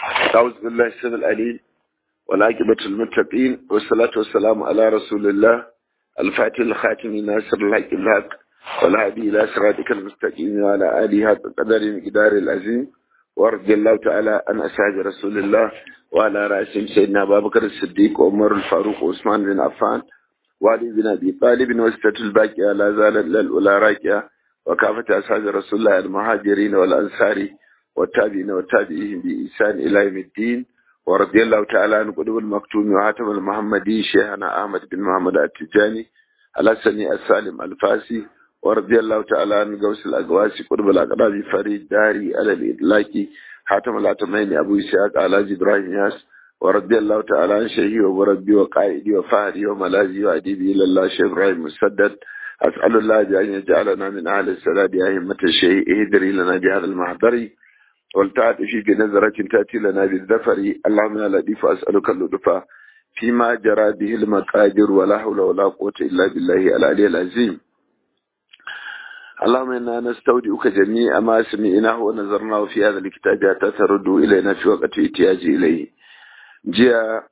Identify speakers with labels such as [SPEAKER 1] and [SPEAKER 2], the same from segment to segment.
[SPEAKER 1] أعوذ بالله السميع العليم والعاقبة المتقين والصلاة والسلام على رسول الله الفاتح الخاتم ناصر الحق الحق والهادي إلى صراطك المستقيم وعلى آله حق قدر مقدار العظيم ورضي الله تعالى عن أصحاب رسول الله وعلى رأسهم سيدنا أبا بكر الصديق وعمر الفاروق وعثمان بن عفان وعلي بن أبي طالب وستة الباقية لا زالت للأولى راكية وكافة أصحاب رسول الله المهاجرين والأنصار والتابعين والتابعين بإحسان إلى يوم الدين ورضي الله تعالى عن قلوب المكتوم وعاتم المحمدي شيخنا أحمد بن محمد التجاني الحسني السالم الفاسي ورضي الله تعالى عن غوث الأقواسي قلوب الأقراب فريد داري على الإطلاق حاتم العتمين أبو إسحاق على إبراهيم ياس ورضي الله تعالى عن شيخي ومربي وقائدي وفهدي وملاذي وأديبي إلى الله شيخ إبراهيم مسدد أسأل الله بأن يجعلنا من أهل السلام أئمة الشيء اهدري لنا بهذا المحضر والتعاطفي بنظرة تأتي لنا بالذفر اللهم يا لطيف أسألك اللطف فيما جرى به المقادير ولا حول ولا قوة إلا بالله العلي العظيم اللهم إنا نستودعك جميع ما سمعناه ونظرناه في هذا الكتاب حتى ترد إلينا في وقت احتياج إليه جاء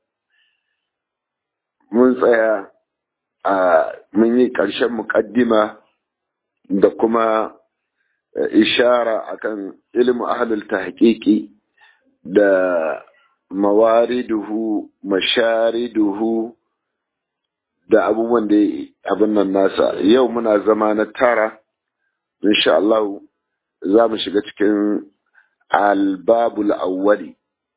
[SPEAKER 1] mun tsaya a mun yi ƙarshen muƙaddima da kuma ishara akan ilmu ahlul tahqiqi da mawariduhu mashariduhu da abubuwan da abin nan nasa yau muna zama na tara insha Allah za mu shiga cikin albabul awwali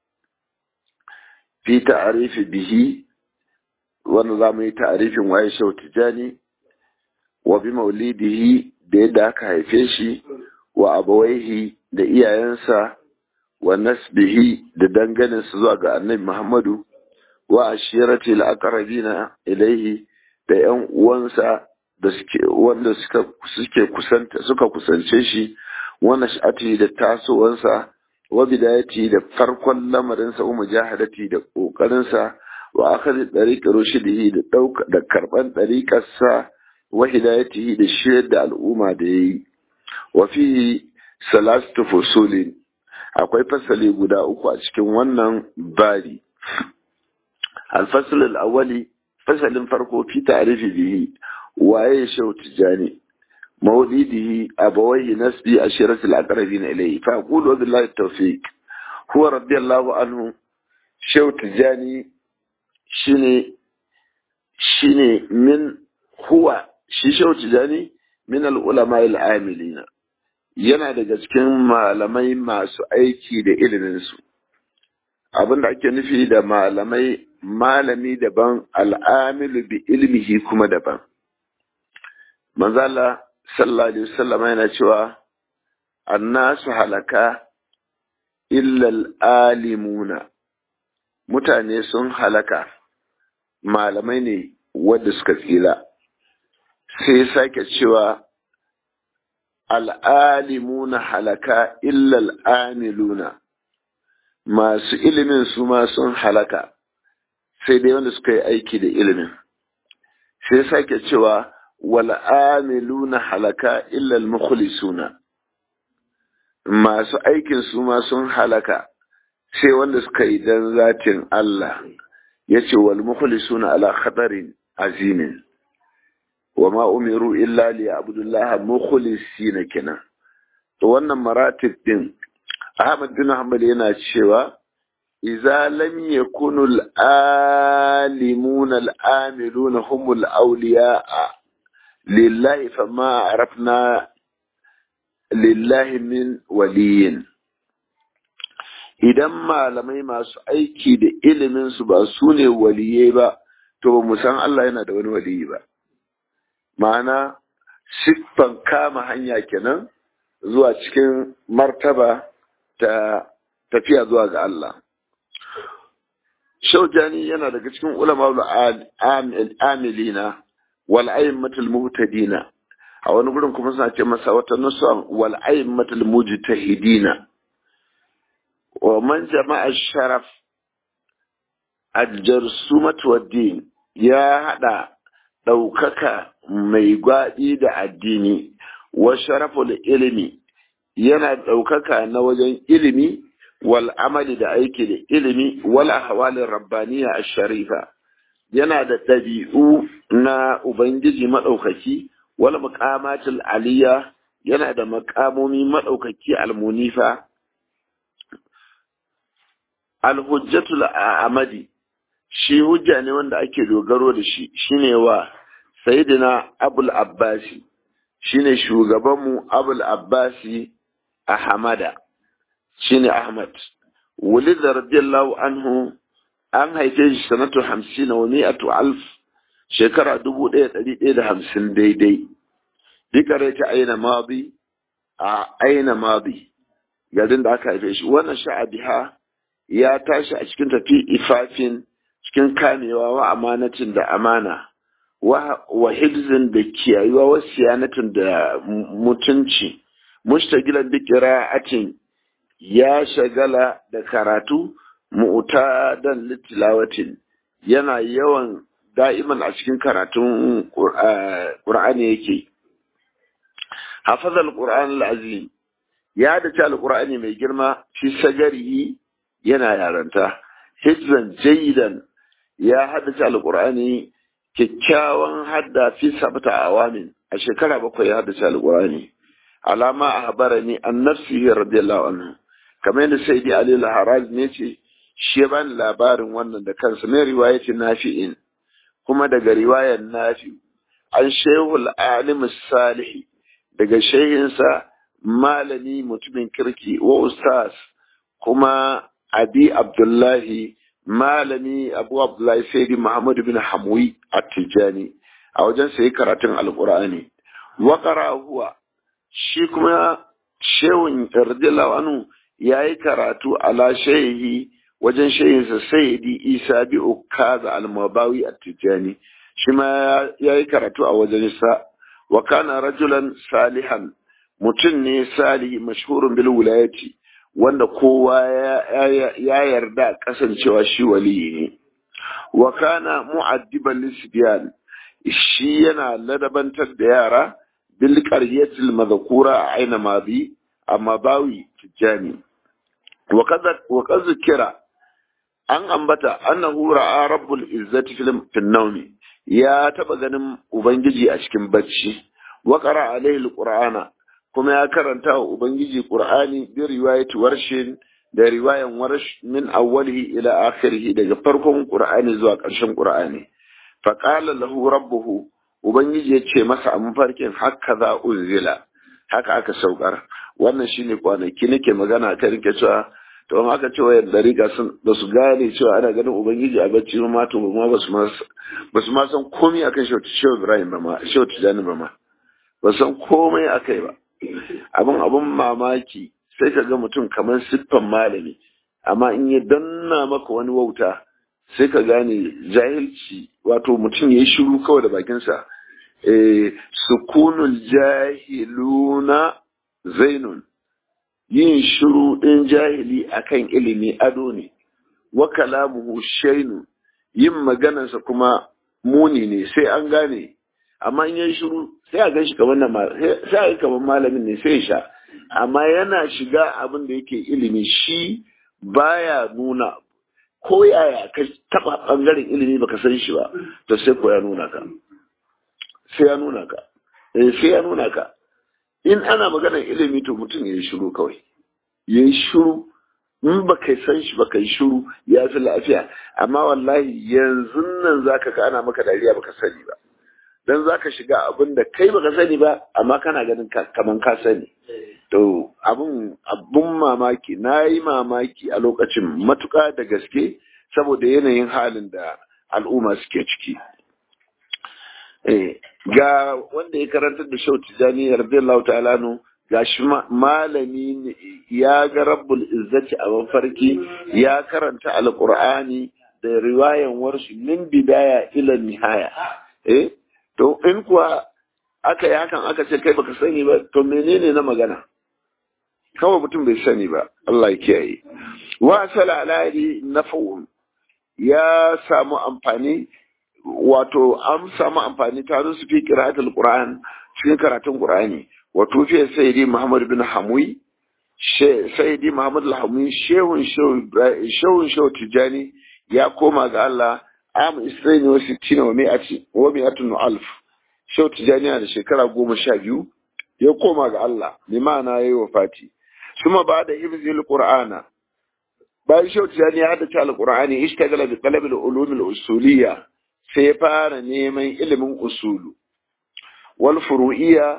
[SPEAKER 1] fi ta'arifi bihi wanda za mu yi ta'arifin waye shau tijani wa bi maulidihi da yadda aka haife shi wa abawaihi da iyayensa wa nasbihi da danganinsa zuwa ga annabi Muhammadu wa ashirati al-aqrabina ilaihi da ƴan uwansa da suke wanda suka suke kusanta suka kusance shi wa nash'ati da tasowansa wa bidayati da farkon lamarinsa wa mujahadati da kokarinsa wa akhadhi tariqi rushdihi da dauka da karban tariqarsa wa hidayatihi da shiryar da al'umma da yayi wa fi salatu fusulin akwai fasali guda uku a cikin wannan bari al-fasl al-awwali fasalin farko fi ta'rifi bihi waye shau tijani mawlidihi abawaihi nasbi ashiratul aqrabin ilayhi fa aqulu billahi tawfiq huwa radiyallahu anhu shau tijani shine shine min huwa shi shau tijani min al-ulama al-amilina yana daga cikin malamai masu aiki da iliminsu abinda ake nufi da malamai malami daban al'amilu bi ilmihi kuma daban manzala sallallahu alaihi wasallam yana cewa annasu halaka illal alimuna mutane sun halaka malamai ne wadda suka tsira sai sake cewa al'alimuna halaka illal amiluna masu ilimin su ma sun halaka sai dai wanda suka yi aiki da ilimin sai sake cewa wal amiluna halaka illal mukhlisuna masu aikin su ma sun halaka sai wanda suka yi dan zatin Allah yace wal mukhlisuna ala khatarin azimin wa ma umiru illa li abdullah mukhlisina kenan to wannan maratib din Ahmad bin Hanbal yana cewa idza lam yakunu al-alimun al-amilun hum al-awliya lillahi fama arafna lillahi min waliyin idan malamai masu aiki da ilimin su ba su ne waliyai ba to ba mu san Allah yana da wani waliyi ba ma'ana siffan kama hanya kenan zuwa cikin martaba ta tafiya zuwa ga Allah. Shaujani yana daga cikin ulama amilina wal aimmatul muhtadina a wani gurin kuma suna ce masa wata nusa wal aimmatul mujtahidina wa man jama'a sharaf al-jarsumat wa din ya hada ɗaukaka mai gwaɗi da addini wa sharaful ilimi yana ɗaukaka na wajen ilimi wal amali da aiki da ilimi wal ahwalin rabbaniya ash-sharifa yana da ɗabi'u na ubangiji maɗaukaki wal muqamatul aliyya yana da makamomi maɗaukaki almunifa alhujjatul amadi shi hujja ne wanda ake dogaro da shi shine wa sayyidina abul abbasi shine shugabanmu abul abbasi ahmada shine ahmad wulid radiyallahu anhu an haife shi sanatu hamsin wa mi'atu alf shekara dubu ɗaya ɗari ɗaya da hamsin daidai bikare ta aina madi a aina madi garin da aka haife shi wannan sha'abiha ya tashi a cikin tafi ifafin cikin kamewa wa amanatin da amana wa hibzin da kiyayuwa wa siyanatin da mutunci mushtagilan bi qira'atin ya shagala da karatu mu'tadan litilawatin yana yawan da'iman a cikin karatun Qur'ani yake hafaza al-Qur'an al-azim ya dace al-Qur'ani mai girma fi sagarihi yana yaranta hijzan jayyidan ya haddace al-Qur'ani kyakkyawan hadda fi sabta awamin a shekara bakwai ya haddace al-Qur'ani alama ahbarani an nafsihi radiyallahu anhu kamar yadda sayyidi Ali al-Haraz ne ce shi ya bani labarin wannan da kansa mai riwayati nafi'in kuma daga riwayar nafi an shehul alim salih daga shehinsa malami mutumin kirki wa ustaz kuma abi abdullahi malami abu abdullahi sayyidi muhammad bin hamwi at-tijani a wajen sai karatun alqur'ani wa qara huwa shi kuma shehun radiyallahu anhu yayi karatu ala shehi wajen shehinsa sayyidi isa bi ukaza al-mabawi at-tijani shi ma yayi karatu a wajen sa wa kana rajulan salihan mutum ne salihi mashhurun bil wilayati wanda kowa ya yarda kasancewa shi waliyi ne wa kana mu'addiban lisbiyan shi yana ladabantar da yara bil qaryatil madhkura aina madi amma bawi tijani wa kaza wa kaza kira an ambata annahu ra'a rabbul izzati fil nawmi ya taba ganin ubangiji a cikin bacci wa qara alaihi alqur'ana kuma ya karanta wa ubangiji qur'ani bi riwayati warshin da riwayan warsh min awwalihi ila akhirih daga farkon qur'ani zuwa ƙarshen qur'ani fa qala lahu rabbuhu ubangiji ya ce masa a mafarkin haka za unzila haka aka saukar wannan shine kwanaki nake magana ta rike cewa to in aka ce wayar dariƙa sun ba su gane cewa ana ganin ubangiji a bacci ma to ma ba su ma ba su ma san komai akan shehu ibrahim ba ma shehu tijani ba ma ba san komai akai ba abin abin mamaki sai ka ga mutum kamar siffan malami amma in ya danna maka wani wauta sai ka gane jahilci wato mutum ya yi shiru kawai da bakinsa sukunul jahiluna zainun yin shiru ɗin jahili akan ilimi ado ne wa kalamuhu shainu yin maganarsa kuma muni ne sai an gane amma in yi shiru sai a gan shi kamar sai a kamar malamin ne sai sha amma yana shiga abin da yake ilimi shi baya nuna ko yaya ka taba bangaren ilimi baka san shi ba to sai ko ya nuna ka sai ya nuna ka eh sai ya nuna ka in ana maganar ilimi to mutum ya yi shiru kawai ya yi shiru in ba kai san shi ba kai shiru ya fi lafiya amma wallahi yanzu nan zaka ka ana maka dariya baka sani ba dan zaka shiga abin da kai baka sani ba amma kana ganin kaman ka sani to abun abun mamaki na yi mamaki a lokacin matuƙa da gaske saboda yanayin halin da al'umma suke ciki ga wanda ya karantar da shau tijani radiyallahu ta'ala nu ga shi malami ya ga rabbul izzati a mafarki ya karanta alqur'ani da riwayan warshi min bidaya ila nihaya eh to in kuwa aka yi hakan aka ce kai baka sani ba to menene na magana kawai mutum bai sani ba Allah ya kiyaye wa sala alari nafa'un ya samu amfani wato an samu amfani ta su fi qira'atul qur'an cikin karatun qur'ani wato fi sayyidi muhammad bin hamwi sayyidi muhammad al-hamin shehun shehun shehu tijani ya koma ga Allah am isra'ini wa sittina wa mi'ati wa mi'atun alf shehu tijani da shekara goma sha biyu ya koma ga Allah bi ma'ana yayi wafati kuma ba da hifzil qur'ana bayan shehu tijani ya haddace al-qur'ani ishtagala bi talab al-ulum al-usuliyya sai fara neman ilimin usulu wal furu'iyya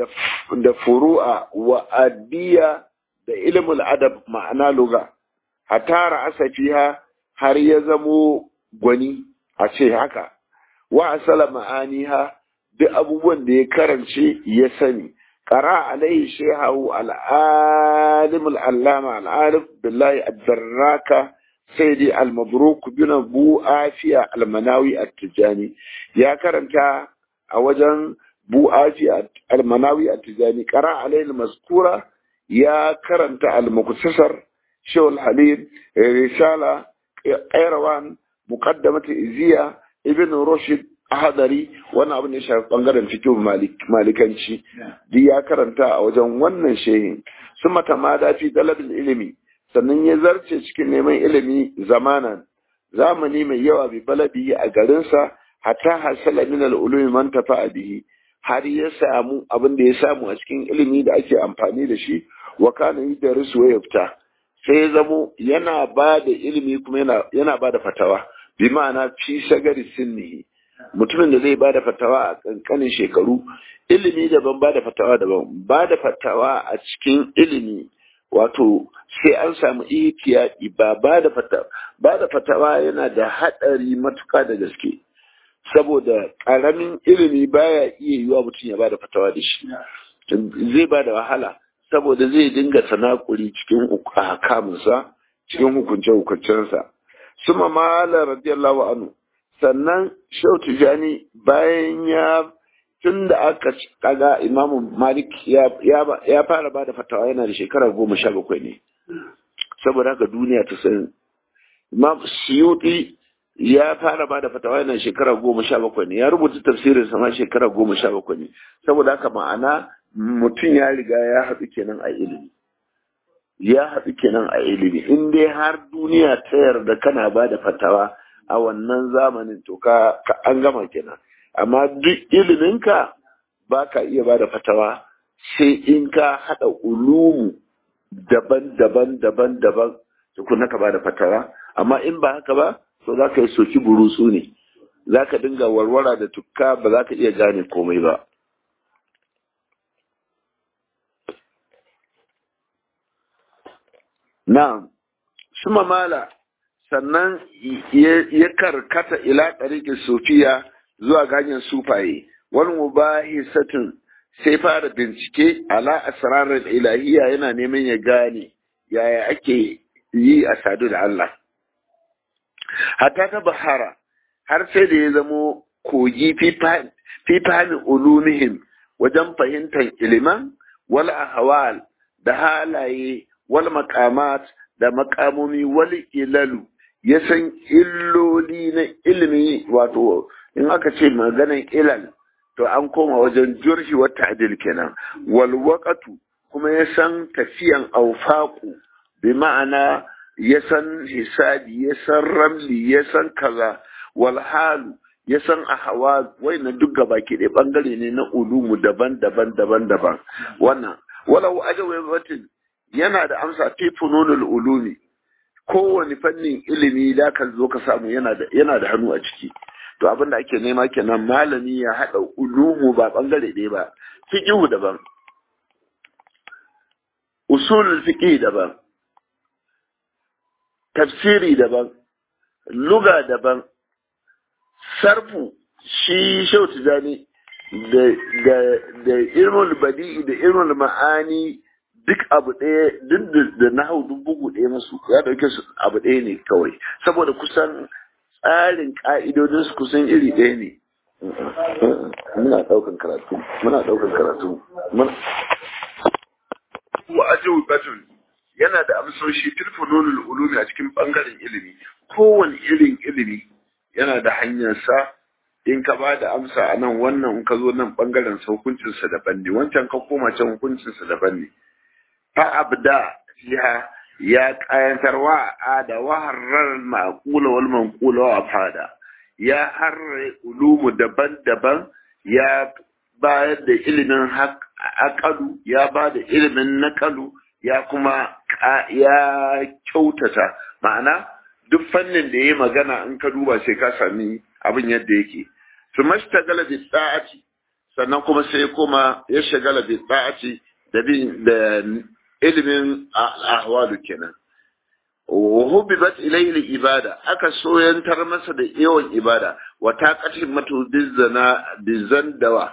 [SPEAKER 1] da furu'a wa addiya da ilmul adab ma'ana luga hatara asafiha har ya zamo gwani a ce haka wa asala ma'aniha duk abubuwan da ya karance ya sani qara alaihi shehu al-alim al-allama al-arif billahi ad-darraka sayyidi al-mabruk bin abu afiya al-manawi at-tijani ya karanta a wajen bu'afi al-manawi at-tijani qara alayhi al-mazkura ya karanta al-muqtasar shawl halil risala qayrawan muqaddamat iziya ibn rushd ahadari wannan abin da ya shafi bangaren fiqh malikanci duk ya karanta a wajen wannan shehin summa tamada fi talabil ilimi sannan ya zarce cikin neman ilimi zamanan zamani mai yawa bi baladi a garinsa hatta hasala min al-ulumi man tafa'a bihi har ya samu abin da ya samu a cikin ilimi da ake amfani da shi wa kana yudarisu wa yafta sai ya zamo yana ba da ilimi kuma yana yana ba da fatawa bi ma'ana fi sagari sinni mutumin da zai ba da fatawa a kankanin shekaru ilimi daban ba da fatawa daban ba da fatawa a cikin ilimi wato sai an samu ihtiyadi ba ba da fatawa ba da fatawa yana da hadari matuka da gaske saboda ƙaramin ilimi baya iya yiwa mutum ya bada fatawa da shi zai bada wahala saboda zai dinga tanakuri cikin hakamunsa cikin hukunce hukuncensa suma mala radiyallahu anhu sannan shau tijani bayan ya tun da aka kaga imamu malik ya fara bada fatawa yana da shekara goma sha bakwai ne saboda haka duniya ta san imam suyuti ya fara ba da fatawa yana shekara goma sha bakwai ne ya rubuta tafsirin sama shekara goma sha bakwai ne saboda haka ma'ana mutum ya riga ya haɗu kenan a ilimi ya haɗu kenan a ilimi in dai har duniya ta yarda kana ba da fatawa a wannan zamanin to ka an gama kenan amma duk iliminka ba ka iya ba da fatawa sai in ka haɗa ulumu daban-daban daban-daban tukuna ka ba da fatawa amma in ba haka ba to za ka yi soki burutsu ne za ka dinga warwara da tukka ba za ka iya gane komai ba na suma mala sannan ya karkata ila ɗariƙin sufiya zuwa ganyen sufaye wani mubahi satin sai fara bincike ala asrarar ilahiya yana neman ya gane yaya ake yi a sadu da Allah hatta ta bahara har sai da ya zamo kogi fi fahimi ulumihim wajen fahimtar iliman wal ahwal da halaye wal maqamat da makamomi wal ilalu ya san illoli na ilimi wato in aka ce maganan ilal to an koma wajen jurhi wa ta'dil kenan wal waqatu kuma ya san tafiyan aufaqu bi ma'ana ya san hisabi ya san ramli ya san kaza wal halu ya san ahwa wayannan duk gaba ke da bangare ne na ulumu daban-daban daban-daban wannan walau ajawabatin yana da amsa fi fununul ulumi kowane fannin ilimi da ka zo ka samu yana da yana da hannu a ciki to abin da ake nema kenan malami ya haɗa ulumu ba bangare ɗaya ba fiqhu daban usulul fiqh daban tafsiri daban luga daban sarfu shi shau tijani da da da ilmul badi'i da ilmul ma'ani duk abu ɗaya duk da nahau duk bugu ɗaya masu ya ɗauke su abu ɗaya ne kawai saboda kusan tsarin ƙa'idodin su kusan iri ɗaya ne muna ɗaukan karatu muna ɗaukan karatu wa ajiyu batun yana da amsoshi tilfununul ulumi a cikin bangaren ilimi kowane irin ilimi yana da hanyarsa in ka ba da amsa a nan wannan in ka zo nan bangaren sa hukuncinsa daban ne wancan ka koma can hukuncinsa daban ne fa abda fiha ya kayantarwa a da waharar ma'qula wal manqula wa fada ya harre ulumu daban-daban ya bayar da ilimin akalu ya ba da ilimin nakalu ya kuma ya kyautata ma'ana duk fannin da ya magana in ka duba sai ka sami abin yadda yake su mashtagala bi tsa'ati sannan kuma sai kuma ya shagala bi tsa'ati da bin da ilimin ahwalu kenan wa hubbibat ilayhi ibada aka soyantar masa da yawan ibada wa taqatin matu bizana bizandawa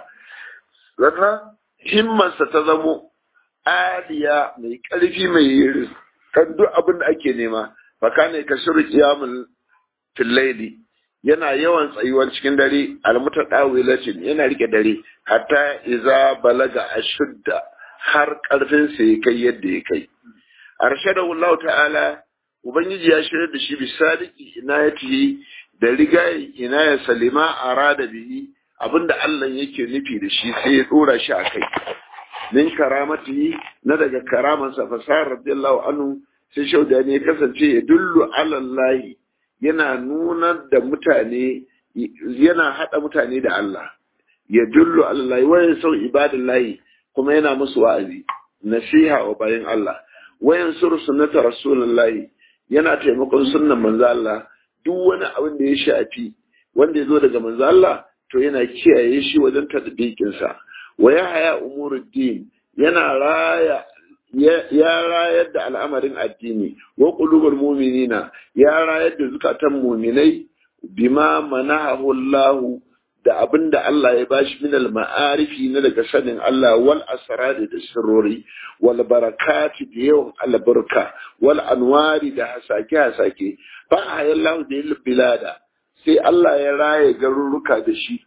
[SPEAKER 1] sannan himmarsa ta zamo aliya mai ƙarfi mai kan duk abin da ake nema faka ne ka shiru kiyamun fillaili yana yawan tsayuwar cikin dare almuta ɗawilacin yana rike dare hatta iza balaga a shudda har ƙarfinsa ya kai yadda ya kai arshada Allah ta'ala ubangiji ya shirya da shi bisadiki inayatihi da rigayi inaya salima arada bihi abinda Allah yake nufi da shi sai ya dora shi a kai min karamati na daga karamansa fasahar radiyallahu anhu sai shauda ne kasance ya dullu alallahi yana nunar da mutane yana hada mutane da Allah ya dullu alallahi wayan sau ibadallahi kuma yana musu wa'azi nasiha wa bayan Allah wayan sur sunnata rasulullahi yana taimakon sunnan manzo Allah duk wani abin da ya shafi wanda ya zo daga manzo Allah to yana kiyaye shi wajen tadbiqinsa wa ya haya umuruddin yana raya ya rayar da al'amarin addini wa qulubul mu'minina ya rayar da zukatan mu'minai bima manahu Allah da abinda Allah ya bashi min al-ma'arifi na daga sanin Allah wal asrari da sirrori wal barakati da yawan albarka wal anwari da hasake hasake fa hayallahu da bilada sai Allah ya raye garuruka da shi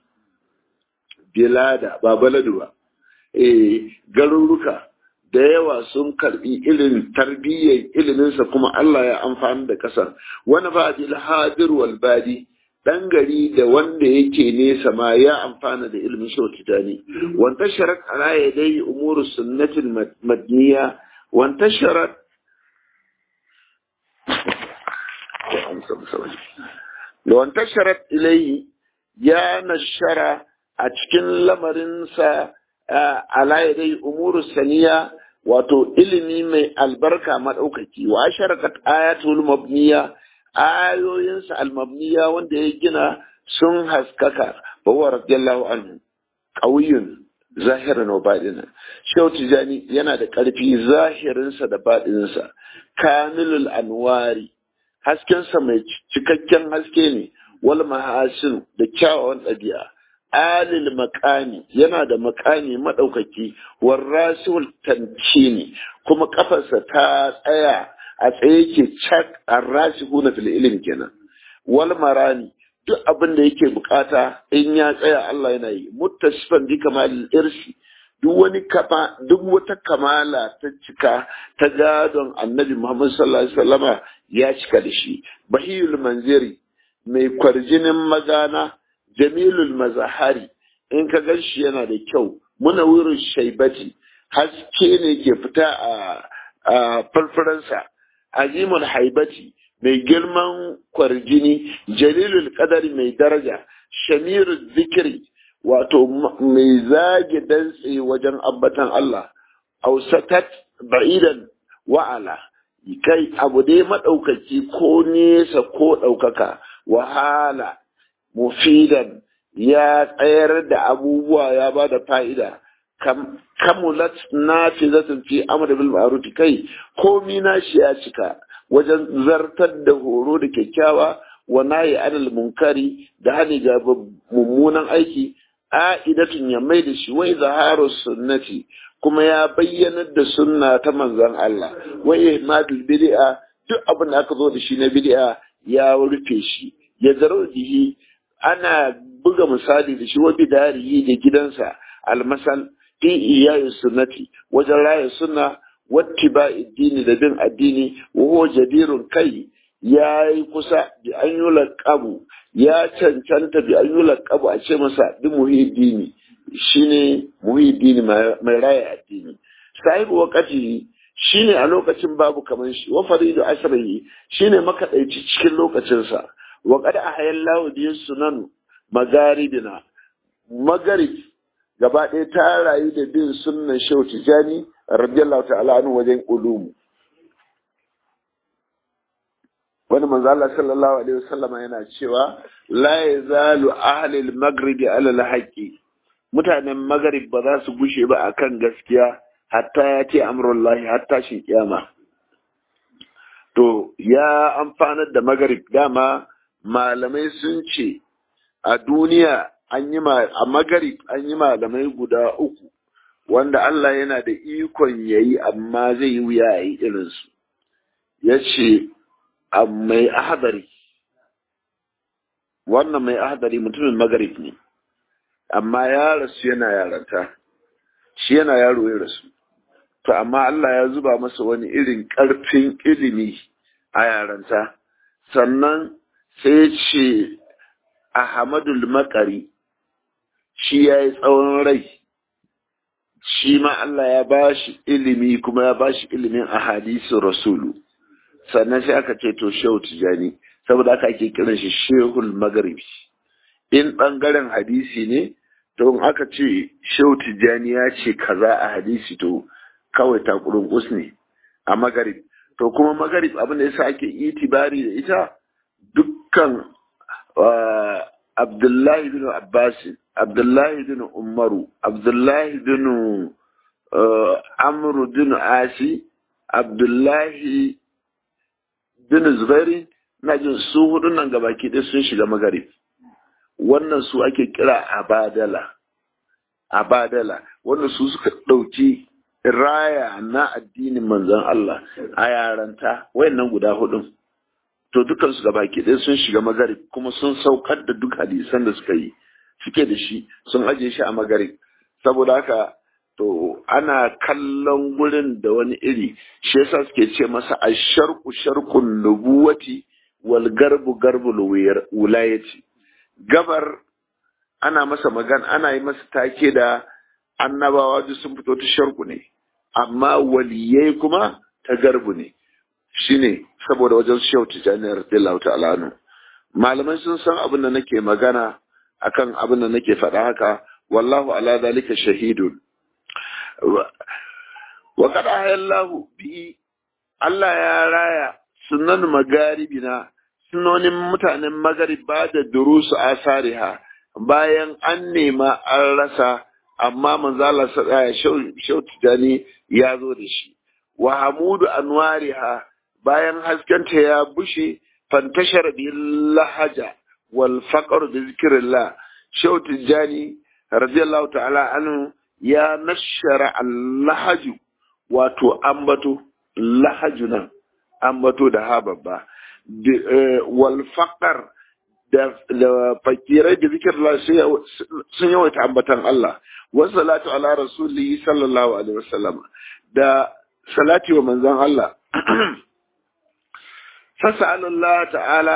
[SPEAKER 1] bilada ba baladu ba eh garuruka da yawa sun karbi irin tarbiyyar iliminsa kuma Allah ya amfani da kasar wani ba bil hadir wal badi dan gari da wanda yake nesa ma ya amfana da ilimin shautitani wanta sharat ala yadai umuru sunnatin madniya wanta sharat da wanta sharat ilayhi ya nashara a cikin lamarinsa ala yadai umuru saniya wato ilimi mai albarka maɗaukaki wa sharakat ayatul mabniya ayoyinsa almabniya wanda ya gina sun haskaka ba wa radiyallahu anhu ƙauyun zahirin wa baɗinin shau tijani yana da ƙarfi zahirinsa da baɗininsa kamilul anwari haskensa mai cikakken haske ne wal mahasin da kyawawan ɗabi'a alil makami yana da makami maɗaukaki warrasul tancini kuma kafarsa ta tsaya a tsaye ke cak arrashi huna fil ilimi kenan wal marani duk abin da yake bukata in ya tsaya Allah yana yi muttasifan bi kamalil irsi duk wani kama duk wata kamala ta cika ta gadon annabi Muhammad sallallahu alaihi wasallama ya cika da shi bahiyul manziri mai kwarjinin magana jamilul mazahari in ka gan shi yana da kyau muna wurin shaibati haske ne ke fita a farfaransa azimul haibati mai girman kwarjini jalilul kadari mai daraja shamirul zikiri wato mai zage dantse wajen ambatan Allah ausatat ba'idan wa'ala kai abu dai maɗaukaki ko nesa ko ɗaukaka wahala mufidan ya tsayar da abubuwa ya ba da fa'ida kamulat na fi zatin fi amur bil ma'ruf kai komi na shi ya cika wajen zartar da horo da kyakkyawa wa nayi anil munkari da hani ga mummunan aiki a'idatun ya mai da shi wai zaharu sunnati kuma ya bayyanar da sunna ta manzon Allah wai ihmadul bid'a duk abin da aka zo da shi na bid'a ya rufe shi ya zaro jihi ana buga misali da shi wa bidarihi da gidansa almasal fi iyayi sunnati wajen raya sunna wattiba addini da bin addini wa huwa jadirun kai ya yi kusa bi an yi laƙabu ya cancanta bi an yi laƙabu a ce masa bi muhiddini shine muhiddini mai raya addini sahibu wakati shine a lokacin babu kaman shi wa faridu asrihi shine makadaici cikin lokacinsa wa qad ahayallahu bi sunan magaribina magarib gaba ɗaya ta rayu da bin sunnan shehu tijani radiyallahu ta'ala anhu wajen ulumu wani manzo Allah sallallahu alaihi wasallama yana cewa la yazalu ahli al-maghribi ala al-haqqi mutanen maghrib ba za su gushe ba akan gaskiya hatta ya ce amrullahi hatta shi kiyama to ya amfanar da maghrib dama malamai sun ce a duniya an yi a maghrib an yi malamai guda uku wanda Allah yana da ikon yayi amma zai yi wuya yayi irinsu ya ce mai ahadari wannan mai ahadari mutumin magarib ne amma ya rasu yana yaranta shi yana yaro ya rasu to amma Allah ya zuba masa wani irin ƙarfin ilimi a yaranta sannan sai ya ce Ahmadul Makari shi ya yi tsawon rai shi ma Allah ya ba shi ilimi kuma ya ba shi ilimin a hadisin rasulu sannan sai aka ce to shehu tijani saboda aka ake kiran shi shehul magharibi in bangaren hadisi ne to in aka ce shehu tijani ya ce kaza a hadisi to kawai takurin us ne a magarib to kuma magarib abin da yasa ake itibari da ita dukkan abdullahi bin abbas abdullahi bin umaru abdullahi bin amru bin asi abdullahi bin zubairi na jin su hudun nan gabaki ɗaya sun shiga magarib wannan su ake kira abadala abadala wannan su suka ɗauki raya na addinin manzon Allah a yaranta wayannan guda hudun to dukan su gabaki ɗaya sun shiga magarib kuma sun saukar da duk hadisan da suka yi suke da shi sun aje shi a magarib saboda haka to ana kallon gurin da wani iri shi yasa suke ce masa asharqu sharqun nubuwati wal garbu garbul wilayati gabar ana masa magana ana yi masa take da annabawa duk sun fito ta sharku ne amma waliyai kuma ta garbu ne shine saboda wajen shehu tijani radiyallahu ta'ala anhu malamai sun san abin da nake magana akan abin da nake faɗa haka wallahu ala zalika shahidun wa qad ahallahu bi Allah ya raya sunan magaribina sunonin mutanen magarib ba da durusu asariha bayan an nema an rasa amma manzo Allah ya shautijani ya zo da shi wa hamudu anwariha bayan haskenta ya bushe fantashar bil lahaja wal faqr bi zikrillah shautijani radiyallahu ta'ala anhu ya nashara al lahaju wato ambato lahaju nan ambato da ha babba wal faqr da fakirai da zikir Allah sun yawaita ambatan Allah wasu salatu ala rasuli sallallahu alaihi wasallam da salati wa manzon Allah fas'alullah ta'ala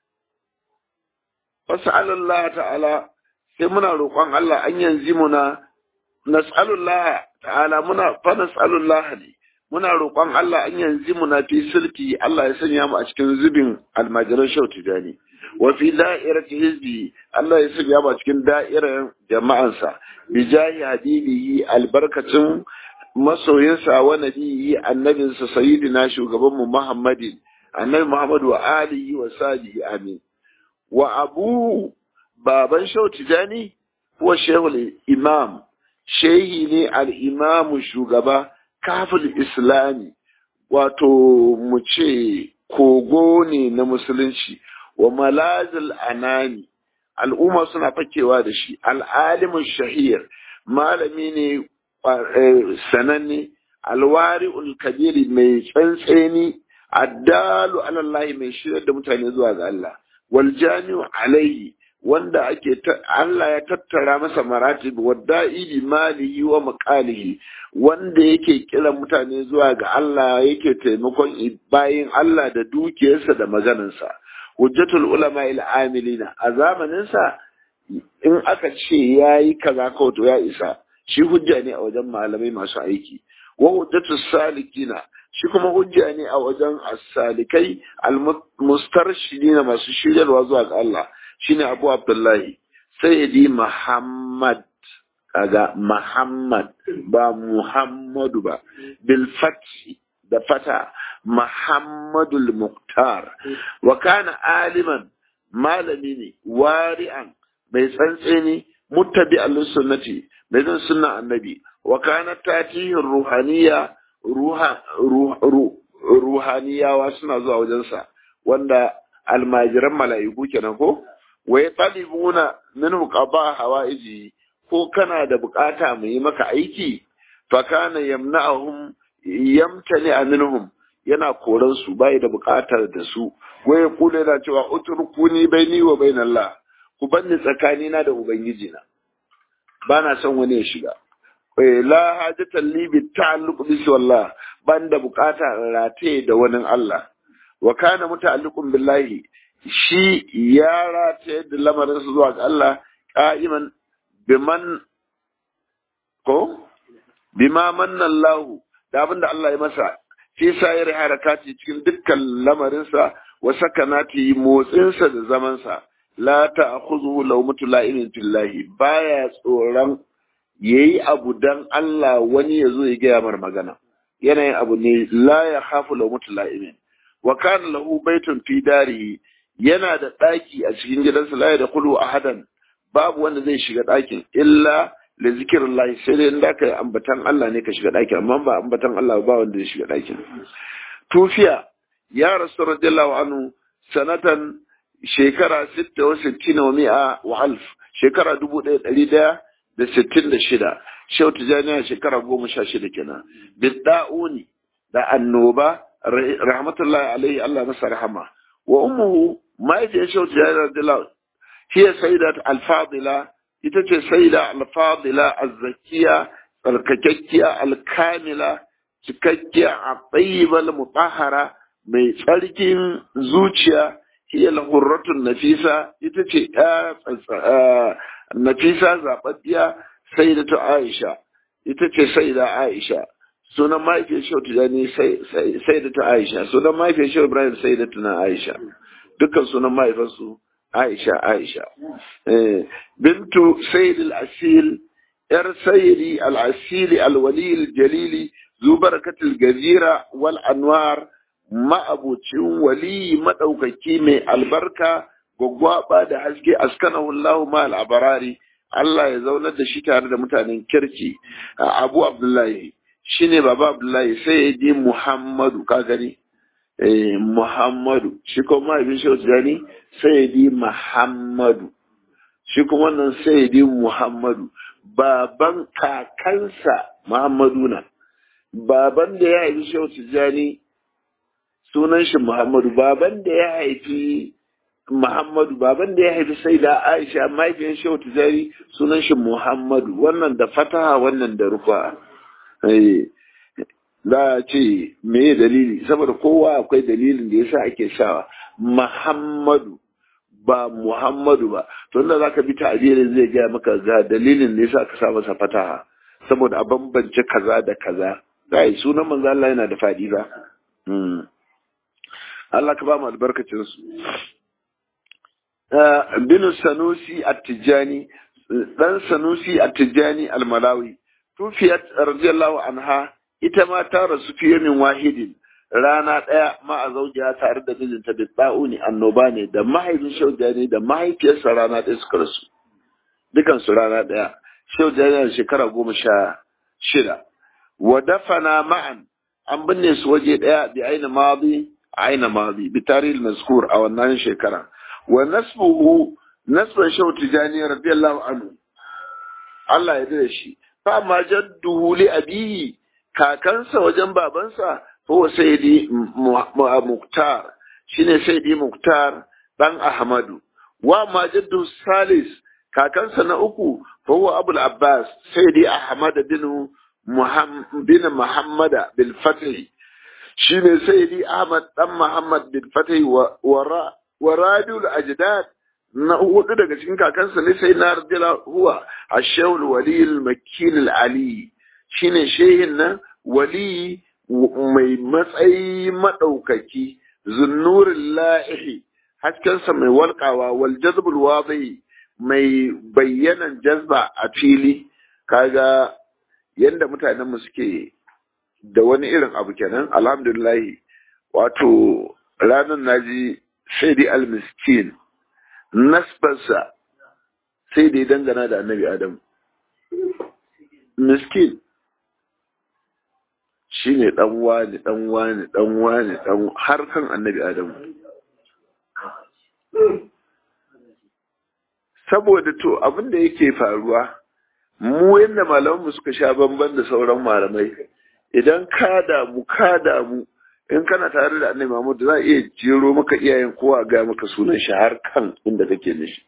[SPEAKER 1] fas'alullah ta'ala sai muna roƙon Allah an yanzu muna nas'alullah ta'ala muna fa nas'alullah ne muna roƙon Allah an yanzu muna fi sulki Allah ya sanya mu a cikin zubin almajiran shauti dani wa fi da'irati hizbi Allah ya sanya mu a cikin da'irar jama'ansa bi jahi habibihi albarkacin masoyinsa wa nabiyi annabinsa sayyidina shugaban mu Muhammadin annabi Muhammad wa alihi wa sahbihi amin wa abu baban shauti dani huwa shehul imam shehi ne al-imamu shugaba kafin islami wato mu ce kogo ne na musulunci wa malazil anani al'umma suna fakewa da shi al'alimin shahir malami ne sananne alwari kabiri mai tsantseni addalu alallahi mai shirar da mutane zuwa ga Allah wal jami'u alaihi wanda ake Allah ya tattara masa maratib wadda'i bi malihi wa maqalihi wanda yake kiran mutane zuwa ga Allah yake taimakon bayin Allah da dukiyarsa da maganarsa hujjatul ulama il amilina a zamanin sa in aka ce yayi kaza ko to ya isa shi hujja ne a wajen malamai masu aiki wa hujjatu salikina shi kuma hujja ne a wajen as-salikai al-mustarshidina masu shiryarwa zuwa ga Allah shine Abu Abdullahi Sayyidi Muhammad kaga Muhammad ba Muhammadu ba bil fathi da fata Muhammadul Muqtar wa kana aliman malami ne wari'an mai tsantseni muttabi al-sunnati mai zan sunna annabi wa kana tatihi ruhaniya ruha ruhaniyawa suna zuwa wajensa wanda almajiran mala'iku kenan ko wa yatalibuna minhu qada hawaiji ko kana da bukata mu yi maka aiki fa kana yamna'uhum yamtani minhum yana koran su bai da bukatar da su waye kula yana cewa utrukuni baini wa bainallah ku banni tsakani na da ubangiji na bana son wani ya shiga la hajatan li bi ta'alluq bi wallah ban da bukata rataye da wani Allah wa kana muta'alliqun billahi shi ya rataye da lamarin su zuwa ga Allah qa'iman biman ko bima manna Allah da abinda Allah ya masa fi sayar harakati cikin dukkan lamarinsa wa sakanati motsinsa da zamansa la ta'khudhu lawmatu la'imin fillahi baya tsoron yayi abu dan Allah wani ya zo ya gaya mar magana yanayin abu ne la ya khafu lawmatu la'imin wa kana lahu baitun fi darihi yana da daki a cikin gidansa la ya dakhulu ahadan babu wanda zai shiga dakin illa da zikirin lahi sai dai inda ka ambatan Allah ne ka shiga ɗakin amma ba ambatan Allah ba wanda ya shiga ɗakin tufiya ya rasu radiyallahu anhu sanatan shekara sitta wa sittina wa mi'a wa alf shekara dubu ɗaya ɗari ɗaya da sittin da shida shau tijaniya shekara goma sha shida kenan bidda'uni da annoba rahmatullahi alaihi Allah masa rahama wa ummuhu mahaifiyar shau tijaniya radiyallahu hiya sayyidat al-fadila ita ce sai da alfadila azzakiya tsarkakakkiya alkamila cikakkiya a tsayibal mutahara mai tsarkin zuciya hiya lahurratun nafisa ita ce nafisa zaɓaɓɓiya sai da ta aisha ita ce sai da aisha sunan mahaifiyar shau tijani sai da ta aisha sunan mahaifiyar shau ibrahim sai da tuna aisha dukkan sunan mahaifarsu Aisha Aisha bintu Sayyid al-Asil yar Sayyidi al-Asili al-Wali al-Jalili zu barakatul gazira wal anwar ma'abucin wali madaukaki mai albarka gwaggwaba da haske askanahu Allah ma al-abarari Allah ya zaunar da shi tare da mutanen kirki Abu Abdullahi shine baba Abdullahi Sayyidi Muhammadu ka gani Muhammadu shi kuma mahaifin shi Tijjani Sayyidi Muhammadu shi kuma wannan Sayyidi Muhammadu baban kakansa Muhammadu na baban da ya haifi shi Tijjani sunan shi Muhammadu baban da ya haifi Muhammadu baban da ya haifi sai da Aisha mahaifin shi Tijjani sunan shi Muhammadu wannan da fataha wannan da rufa za a ce me dalili saboda kowa akwai dalilin da yasa ake sawa Muhammadu ba Muhammadu ba to inda zaka bi ta'abirin zai gaya maka ga dalilin da yasa ka sa masa fataha saboda a bambance kaza da kaza kai sunan manzo Allah yana da fadi ba Allah ka ba mu albarkacin su bin Sanusi At-Tijani dan Sanusi At-Tijani Al-Malawi tufiyat radiyallahu anha ita ma ta rasu fiye min wahidin rana ɗaya ma a zaujiya tare da mijinta da ɗa'uni annoba ne da mahaifin shaujani da mahaifiyarsa rana ɗaya suka rasu dukansu rana ɗaya shaujani da shekara goma sha shida wa dafana ma'an an binne su waje ɗaya bi aina madi aina madi bi tarihi mazkur a wannan shekara wa nasbuhu nasban shau tijani radiyallahu anhu Allah ya dade shi fa ma jadduhu li abihi kakansa wajen babansa huwa sayyidi muktar shine sayyidi muktar dan ahmadu wa ma jaddu salis kakansa na uku huwa abul abbas sayyidi ahmad bin muhammad bin muhammad bil fatih shine sayyidi ahmad dan muhammad bil fatih wa wa radul ajdad na hudu daga cikin kakansa ne sai na radiyallahu huwa ashawul wali al makil al ali shine shehin nan wali mai matsayi maɗaukaki zunnurin la'ihi haskensa mai walƙawa wal jazbul wadi mai bayyanan jazba a fili kaga yanda mutanen mu suke da wani irin abu kenan alhamdulillahi wato ranar naji sai dai almiskin nasbarsa sai dai dangana da annabi adam miskin shine dan wani dan wani dan wani dan har kan annabi adam saboda to abin da yake faruwa mu yadda malamanmu suka sha bamban da sauran malamai idan ka damu ka damu in kana tare da annabi Muhammad za a iya jero maka iyayen kowa ga maka sunan shi har kan inda kake nishi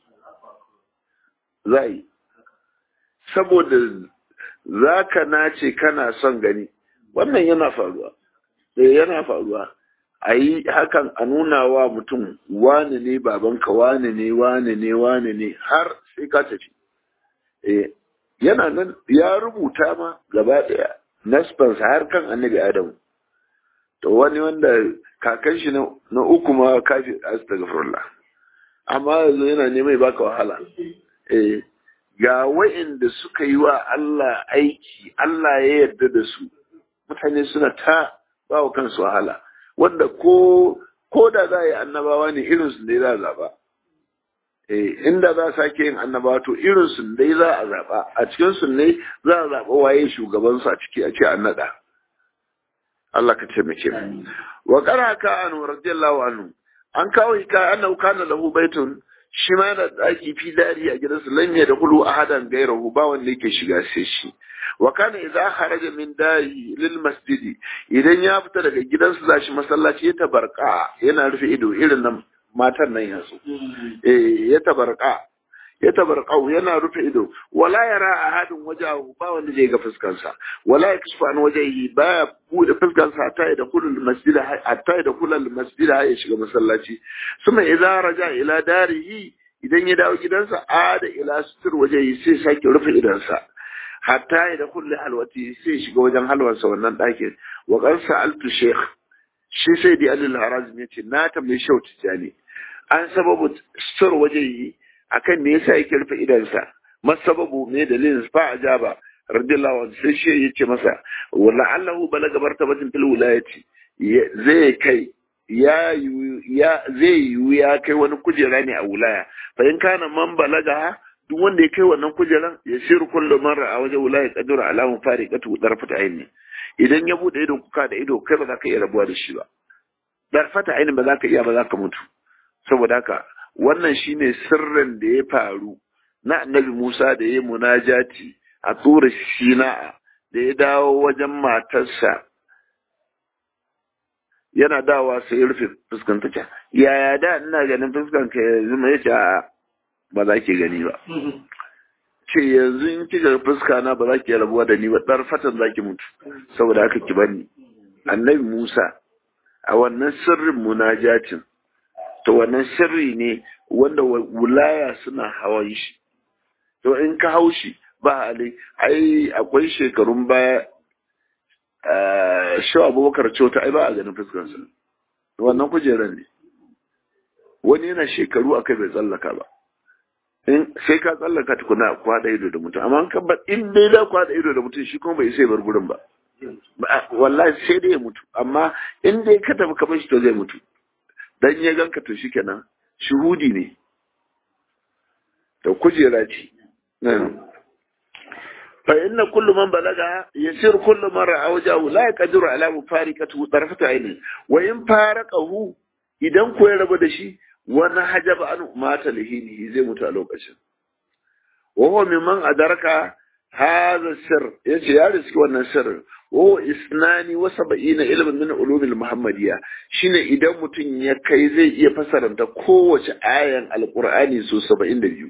[SPEAKER 1] za yi saboda za ka nace kana son gani wannan yana faruwa eh yana faruwa a yi hakan a nuna wa mutum wane ne babanka wane ne wane ne wane ne har sai ka tafi eh yana nan ya rubuta ma gaba daya nasbansa har kan annabi adamu to wani wanda kakan shi na uku ma kafi astaghfirullah amma yanzu yana neman baka wahala eh ga wa'inda suka yi wa Allah aiki Allah ya yarda da su mutane suna ta ba wa kansu wahala wanda ko ko da za a yi annabawa ne irin su dai za a zaba eh inda za a sake yin annabawa to irin su dai za a zaba a cikin su ne za a zaba waye shugaban su a ciki a ce an nada Allah ka taimake mu wa qaraka an radiyallahu anhu an kawo ka annahu kana lahu baitun shi ma yana daki fi dari a gidansa lam ya da kulu ahadan gairahu ba wanda yake shiga sai shi wa kana idza kharaja min dari lil masjidi idan ya fita daga gidansa zashi masallaci ya tabarka yana rufe ido irin nan matan nan yanzu eh ya tabarka ya tabarka yana rufe ido wala yara ahadin wajahu ba wanda zai ga fuskansa wala yakshfu an wajhihi ba bude fuskansa hatta da kullu masjid hatta da kullu masjid ya shiga masallaci suma idza raja ila darihi idan ya dawo gidansa ada ila sutur wajhihi sai sake rufe idansa hatta ya da kulli halwati sai shiga wajen halwarsa wannan ɗakin wa qad sa'altu shaykh shi sai di alil harazim yace na tambayi shau tijani an sababu sur wajeyi akan me yasa yake rufe idansa masababu me dalilin fa ajaba radiyallahu anhu sai shi yace masa wala allahu balaga martabatin fil wilayati zai kai ya ya zai yi ya kai wani kujera ne a wilaya fa in kana man balaga duk wanda ya kai wannan kujeran ya shiru kullum mara a wajen wula ya kadura alamun fari katu darfata aini idan ya bude idon kuka da ido kai ba za ka iya rabuwa da shi ba darfata aini ba za ka iya ba za ka mutu saboda haka wannan shine sirrin da ya faru na annabi Musa da ya munajati a tura Sina'a da ya dawo wajen matarsa yana dawa sai ya rufe fuskanta ta yaya da ina ganin fuskanka yanzu mai ce a'a ba za ki gani ba. Ce yanzu in kika fuska na ba za ki rabuwa da ni ba ɗar fatan za ki mutu saboda haka ki bani. Annabi Musa a wannan sirrin munajatin to wannan sirri ne wanda wulaya suna hawan shi. To in ka hau shi ba hali ai akwai shekarun baya shi abubakar cota ai ba a ganin fuskansa. Wannan kujeran ne. Wani yana shekaru akai bai tsallaka ba. in sai ka tsallaka tukuna kwada ido da mutum amma kan ba in dai da kwada ido da mutum shi kuma bai sai bar gurin ba wallahi sai dai ya mutu amma in dai ka tafi kamar shi to zai mutu dan ya ganka to shikenan shuhudi ne to kujera ce fa inna kullu man balaga yasir kullu man ra'a wajahu la yaqdiru ala mufarikatu tarfata aini wa in faraqahu idan ko ya rabu da shi wani hajaba an mata lihinihi zai mutu a lokacin wa huwa mimman adaraka hadha sir yace ya riski wannan sir wa isnani wa sab'ina ilmin min ulumil muhammadiyya shine idan mutum ya kai zai iya fasaranta kowace ayan alqur'ani so 72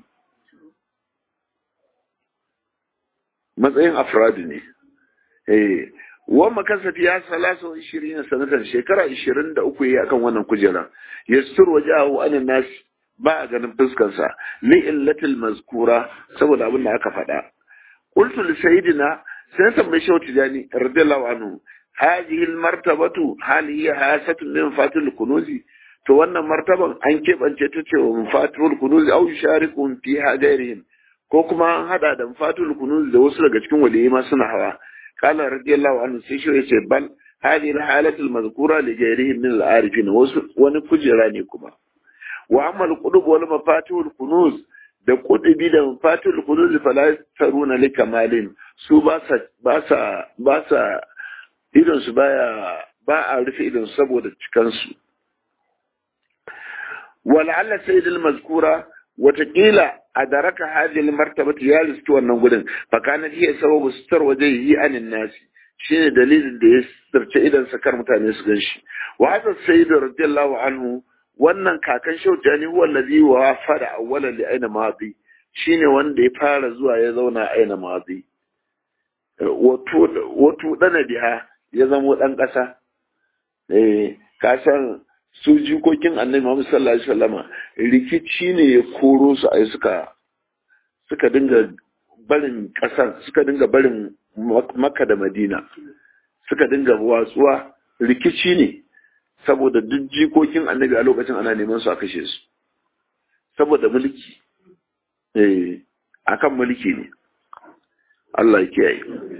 [SPEAKER 1] matsayin afradu ne eh wa makasafi ya salasa wa ishirin sanatan shekara ishirin da uku yi akan wannan kujera ya sur wajahu anan nas ba a ganin fuskarsa li illatil mazkura saboda abin da aka faɗa qultu li sayyidina sai tambayi shehu tijani radiyallahu anhu hadhihi martabatu hal hiya hasatun min fatil kunuzi to wannan martaban an keɓance ta ce wa mafatul kunuzi au yusharikum fiha ghairihim ko kuma an hada da mafatul kunuzi da wasu daga cikin waliyai ma suna hawa qala radiyallahu anhu sai shi yace bal hadhihi alhalatu almadhkura li ghairihim min al-arifin wasu wani kujera ne kuma wa amma al-qudub wal mafatihul kunuz da kudubi da mafatihul kunuz fala taruna li kamalin su ba sa ba sa ba sa idon su baya ba a rufe idon saboda cikan su ولعل سيد المذكورة وتقيل أدرك هذه المرتبة يالس wannan gudun فكانت هي سبب ستر وجهه عن الناس shine dalilin da ya sarce idan sakar mutane su gan shi wa hada sayyid radiyallahu anhu wannan kakan shautani huwa allazi wa fada awwalan li aina madi shine wanda ya fara zuwa ya zauna aina madi wato wato dana biha ya zamo dan kasa eh kasan su jikokin annabi Muhammad sallallahu alaihi wasallama rikici ne ya koro su ai suka suka dinga barin kasar suka dinga barin Makka da Madina suka dinga watsuwa rikici ne saboda duk jikokin annabi a lokacin ana neman su a kashe su saboda mulki eh akan mulki ne Allah ya kiyaye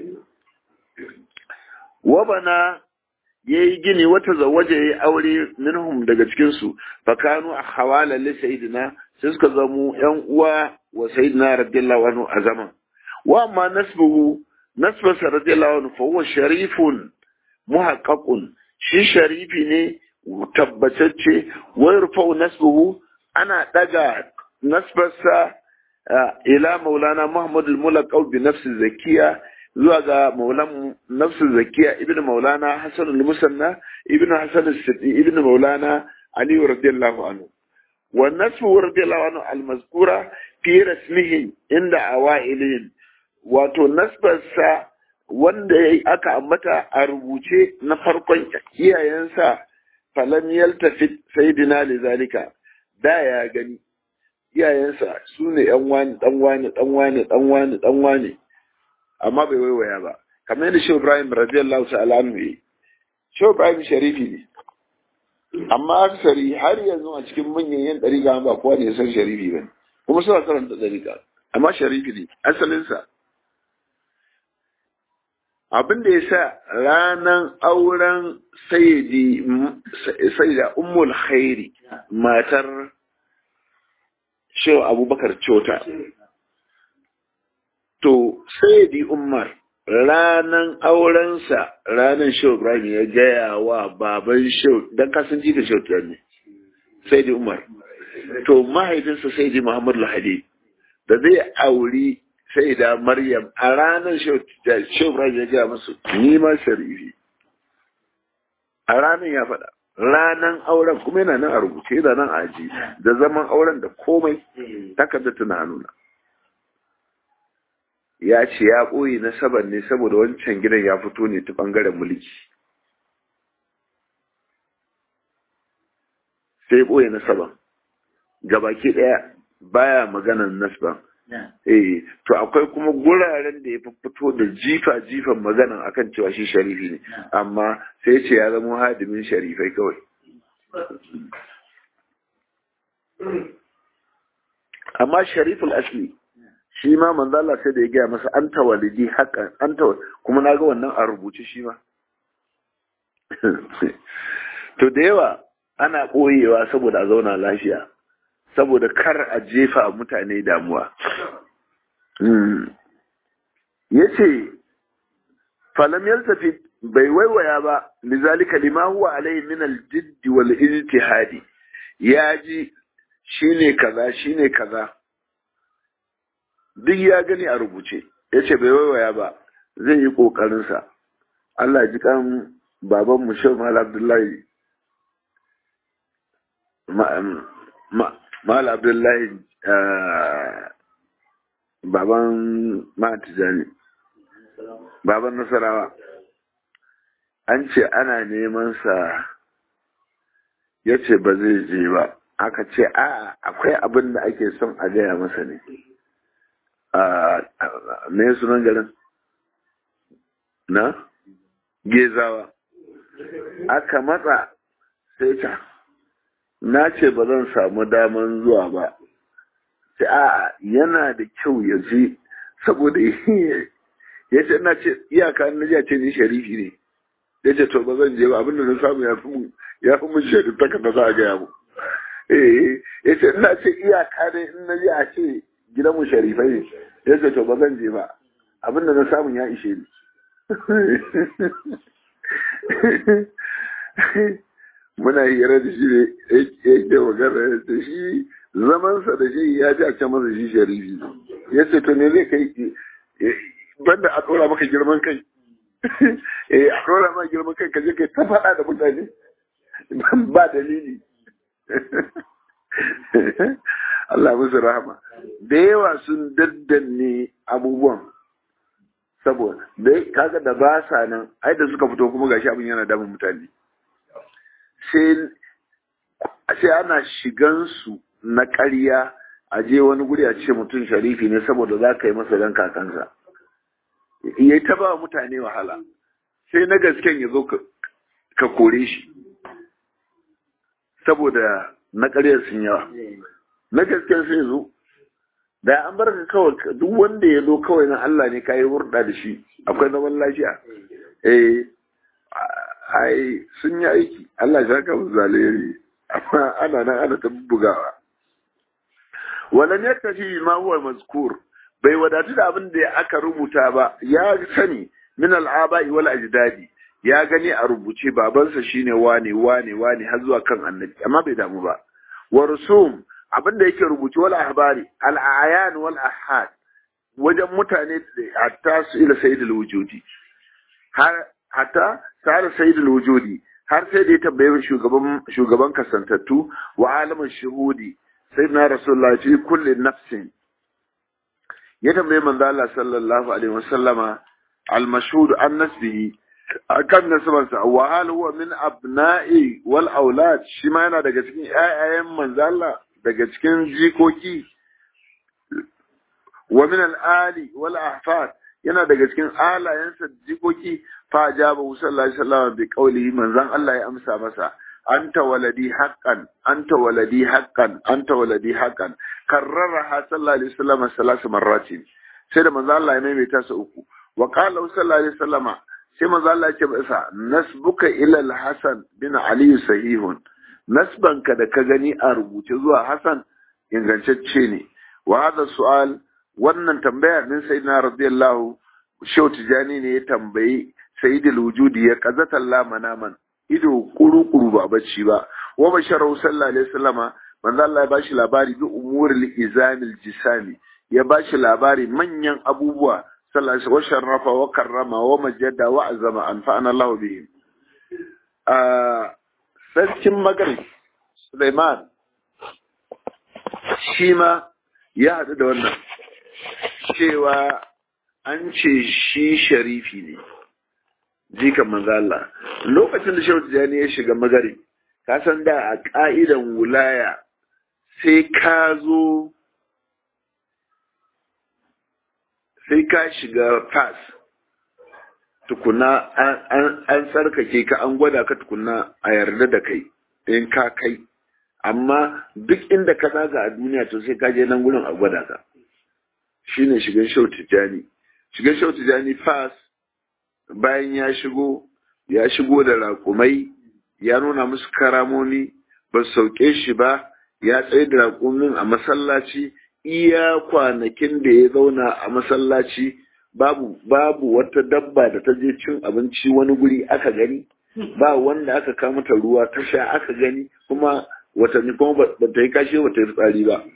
[SPEAKER 1] wabana ya yi gini wata zawaje ya yi aure minhum daga cikinsu fakanu a hawala li sayidina sai suka zamo yan uwa wa sayidina radiyallahu anhu a zaman wa amma nasbuhu nasbasa radiyallahu anhu fa huwa sharifun muhaqqaqun shi sharifi ne tabbatacce wa yurfa'u nasbuhu ana daga nasbarsa ila maulana muhammad al-mulaqaw bi nafsi zakiya zuwa ga maulan nafsu zakiya ibn maulana hasan al-musanna ibn hasan al-sidi ibn maulana ali radiyallahu anhu wa nasfu radiyallahu anhu al-mazkura fi rasmihi inda awailin wato nasbarsa wanda aka ambata a rubuce na farkon iyayensa falam yaltafit sayyidina lizalika da ya gani iyayensa su ne yan wani dan wani dan wani dan wani dan wani amma bai waiwaya ba kamar yadda shehu ibrahim radiyallahu ta'ala anhu yi shehu ibrahim sharifi ne amma aksari har yanzu a cikin manyan yan dariƙa ba kowa ne ya san sharifi ba kuma suna karanta dariƙa amma sharifi ne asalinsa abin da ya sa ranar auren sayyidi sayyida ummul khairi matar shehu abubakar cota to sayyidi umar ranan aurensa ranan shehu ibrahim ya gaya wa baban shehu don kasan ji da shehu ne sayyidi umar to mahaifinsa sayyidi muhammad lahadi da zai auri sai da Maryam a ranar Shobran ya gaya musu nima sharifi. A ranar ya faɗa, ranar auren kuma yana nan a rubuce yana nan a aji da zaman auren da komai takarda tana nuna. Ya ce ya ɓoye na saban ne saboda wancan gidan ya fito ne ta ɓangaren mulki. Sai ɓoye na saban. Gabaki ɗaya baya maganan nasban. Eh, to akwai kuma guraren da ya fito da jifa-jifan maganan akan cewa shi sharifi ne, amma sai ce ya zama hadimin sharifai kawai. Amma shariful asli, shi ma manzala sai da ya gaya masa an tawalidi haƙan, an kuma na ga wannan a rubuce shi ma. To da yawa ana ɓoyewa saboda a zauna lafiya. saboda kar a jefa mutane damuwa. Ya ce, falam yaltafi bai waiwaya ba, lizalika lima huwa alai min aljiddi wal ijtihadi ya ji shine kaza shine kaza duk ya gani a rubuce ya ce bai waiwaya ba zai yi ƙoƙarinsa Allah ji kan baban mu Shehu Mal Abdullahi Mal Abdullahi baban Matijani, baban Nasarawa, an ce ana neman sa ya ce ba zai je ba, aka ce a akwai abin da ake son a gaya masa ne. Me sunan garin? na gezawa aka matsa sai ta na ce ba zan samu daman zuwa ba sai a yana da kyau ya je saboda ya ce na ce iyaka na ji ce ni sharifi ne ya ce to ba zan je ba abinda na samu ya fi mun ya fi mun shaidu ta kada za a gaya mu eh ya ce ina ce iyaka ne in na ji a ce gidan mu sharifai ne ya ce to ba zan je ba abinda na samu ya ishe ni muna hira da shi ne yake magana da shi zamansa da shi ya ji a can masa shi sharifi ya ce to ne zai kai banda a ɗora maka girman kai eh a ɗora maka girman kai ka je kai ta faɗa da mutane ba dalili Allah musu rahama da yawa sun daddanne abubuwan saboda da kaga da ba sa nan ai da suka fito kuma gashi abin yana damun mutane sai ana shigan su na ƙarya a je wani guri a ce mutum sharifi ne saboda za ka yi masa dan kakansa ya ta ba mutane wahala sai na gasken ya zo ka kore shi saboda na ƙaryar sun yawa na gasken sai zo da an bar ka kawai duk wanda ya zo kawai na Allah ne kayi hurɗa da shi akwai zaman lafiya eh ai sun yi aiki Allah ya saka musu zaleri amma ana nan ana ta bugawa walan yaktafi ma huwa mazkur bai wadatu da abin da aka rubuta ba ya sani min al'aba'i wal ajdadi ya gani a rubuce babansa shine wane wane wane har zuwa kan annabi amma bai damu ba wa rusum abin da yake rubuce wal ahbari al ayan wal ahad wajen mutane hatta su ila sayyidul wujudi har hatta sa'ar sayyidul wujudi har sai da ya tambaye shugaban shugaban kasantattu wa alamin shuhudi sayyidina rasulullahi fi kulli nafsin ya tambaye manzo Allah sallallahu alaihi wasallama al-mashhud an nasbihi akan nasabarsa wa hal huwa min abna'i wal aulad shi ma yana daga cikin ƴaƴayen manzo Allah daga cikin jikoki wa min al-ali wal ahfad yana daga cikin alayensa jikoki fa ajaba sallallahu alaihi wasallam bi qawlihi manzon Allah ya amsa masa anta waladi haqqan anta waladi haqqan anta waladi haqqan karraraha sallallahu alaihi wasallam salasu marratin sai da manzo Allah ya maimaita su uku wa qala sallallahu alaihi wasallama sai manzo Allah ya ce masa nasbuka ila al-hasan bin ali sahihun nasbanka da ka gani a rubuce zuwa hasan ingantacce ne wa hada su'al wannan tambaya din sayyidina radiyallahu shehu tijani ne ya tambayi sayyidul wujudi ya qazata Allah manaman ido kuru-kuru ba bacci ba wa basharu sallallahu alaihi wasallama manzo Allah ya bashi labari bi umuril izamil jisami ya bashi labari manyan abubuwa sallallahu alaihi wasallam sharrafa wa karrama wa majada wa azama anfa'ana Allah bihi a sarkin magrib Sulaiman shi ma ya haɗu da wannan cewa an ce shi sharifi ne jikan manzo Allah lokacin da Shehu Tijani ya shiga magari ka san da a ka'idan wulaya sai ka zo sai ka shiga pass tukuna an tsarkake ka an gwada ka tukuna a yarda da kai in ka kai amma duk inda ka zaga a duniya to sai ka je nan gurin a gwada ka shine shigan Shehu Tijani shigan Shehu Tijani pass bayan ya shigo ya shigo da raƙumai ya nuna musu karamomi ba su sauke shi ba ya tsaye da raƙumin a masallaci iya kwanakin da ya zauna a masallaci babu babu wata dabba da ta je cin abinci wani guri aka gani ba wanda aka kama ta ruwa ta sha aka gani kuma watanni kuma ba ta yi kashe ba ta yi tsari ba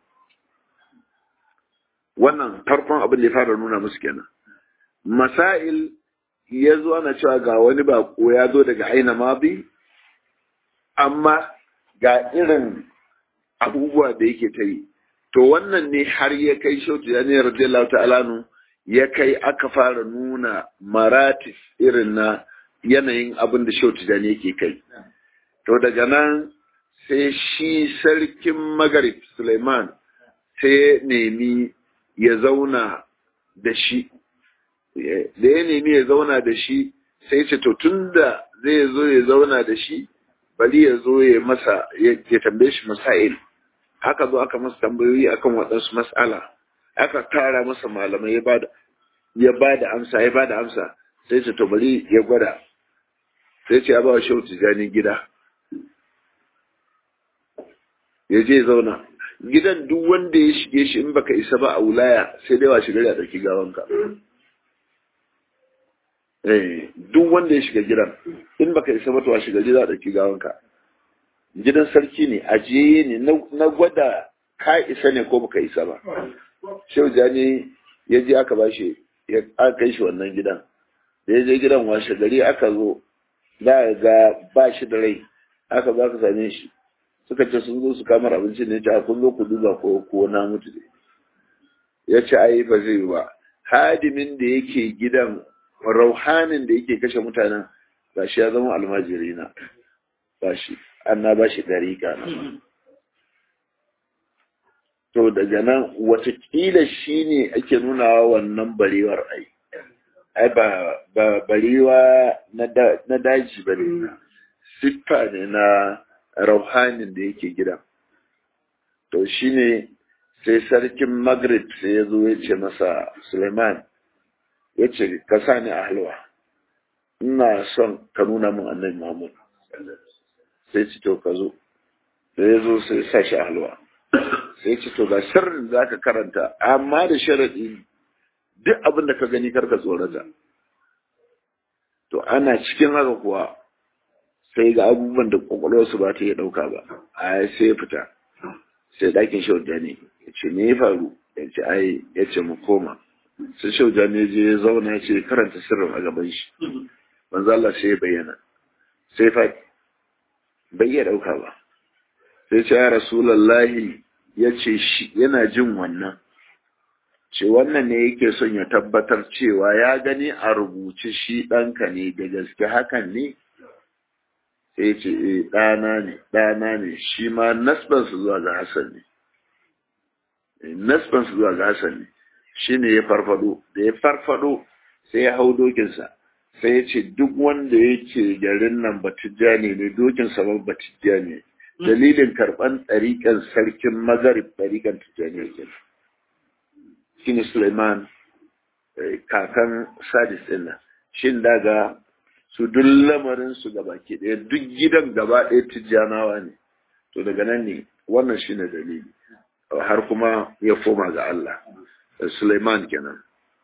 [SPEAKER 1] wannan farkon abin da ya fara nuna musu kenan masail ya zo ana cewa ga wani bako ya zo daga aina mabi amma ga irin abubuwa da yake ta yi to wannan ne har ya kai shautu ya ne radiyallahu ta'ala ya kai aka fara nuna maratis irin na yanayin abin da shautu da yake kai to daga nan sai shi sarkin magarib suleiman sai ya nemi ya zauna da shi da ya nemi ya zauna da shi sai ce to tun da zai zo ya zauna da shi bari ya zo ya masa ya tambaye shi masail haka zo aka masa tambayoyi akan waɗansu mas'ala aka tara masa malamai ya bada ya bada amsa ya bada amsa sai ce to bari ya gwada sai ce ya ba wa shehu tijani gida ya je zauna gidan duk wanda ya shige shi in baka isa ba a wulaya sai dai wa shiga da ɗauki gawanka eh duk wanda ya shiga gidan in baka isa ba to wa shiga da ɗauki gawanka gidan sarki ne ajiye ne na gwada ka isa ne ko baka isa ba shehu jani ya je aka ba shi ya kai shi wannan gidan da ya je gidan washe gari aka zo za ga ba shi da rai aka za ka same shi suka ce sun zo su kamar abinci ne a kun zo ku duba ko ko na mutu ne ya ce ai ba zai yi ba hadimin da yake gidan rauhanin da yake kashe mutanen ba shi ya zama almajiri na ba shi an na ba shi dariƙa na to daga nan watakila shi ne ake nunawa wannan barewar ai ai ba barewa na daji ba ne siffa ne na rauhanin da yake gidan to shine sai sarkin maghrib sai ya zo ya ce masa suleiman ya ce ka sa ni a halwa ina son ka nuna min annabi muhammad sai ce to ka zo sai ya zo sai sa shi a halwa sai ce to ga sirrin za ka karanta amma da sharaɗi duk abin da ka gani karka tsorata to ana cikin haka kuwa sai ga abubuwan da kwakwalwarsu ba ta iya ɗauka ba a sai ya fita sai ɗakin shaujani ya ce me ya faru ya ce ai ya ce mu koma sai shaujani ya je ya zauna ya ce karanta sirrin a gaban shi manzo Allah sai ya bayyana sai fa bai iya ɗauka ba sai ce ya rasulallahi ya ce shi yana jin wannan ce wannan ne yake son ya tabbatar cewa ya gani a rubuce shi ɗanka ne da gaske hakan ne sai ce e ɗana ne ɗana ne shi ma nasbansu zuwa ga Hassan ne nasbansu zuwa ga Hassan ne shi ne ya farfado da ya farfado sai ya hau dokinsa sai ya ce duk wanda yake garin nan batijjani ne dokinsa ma batijjani ne dalilin karɓan ɗariƙan sarkin magarib ɗariƙan tijjani yake shi ne Suleiman kakan sadis ɗin nan shin daga su duk lamarin su gaba ke ɗaya duk gidan gaba ɗaya tijjanawa ne to daga nan ne wannan shi ne dalili har kuma ya koma ga Allah Suleiman kenan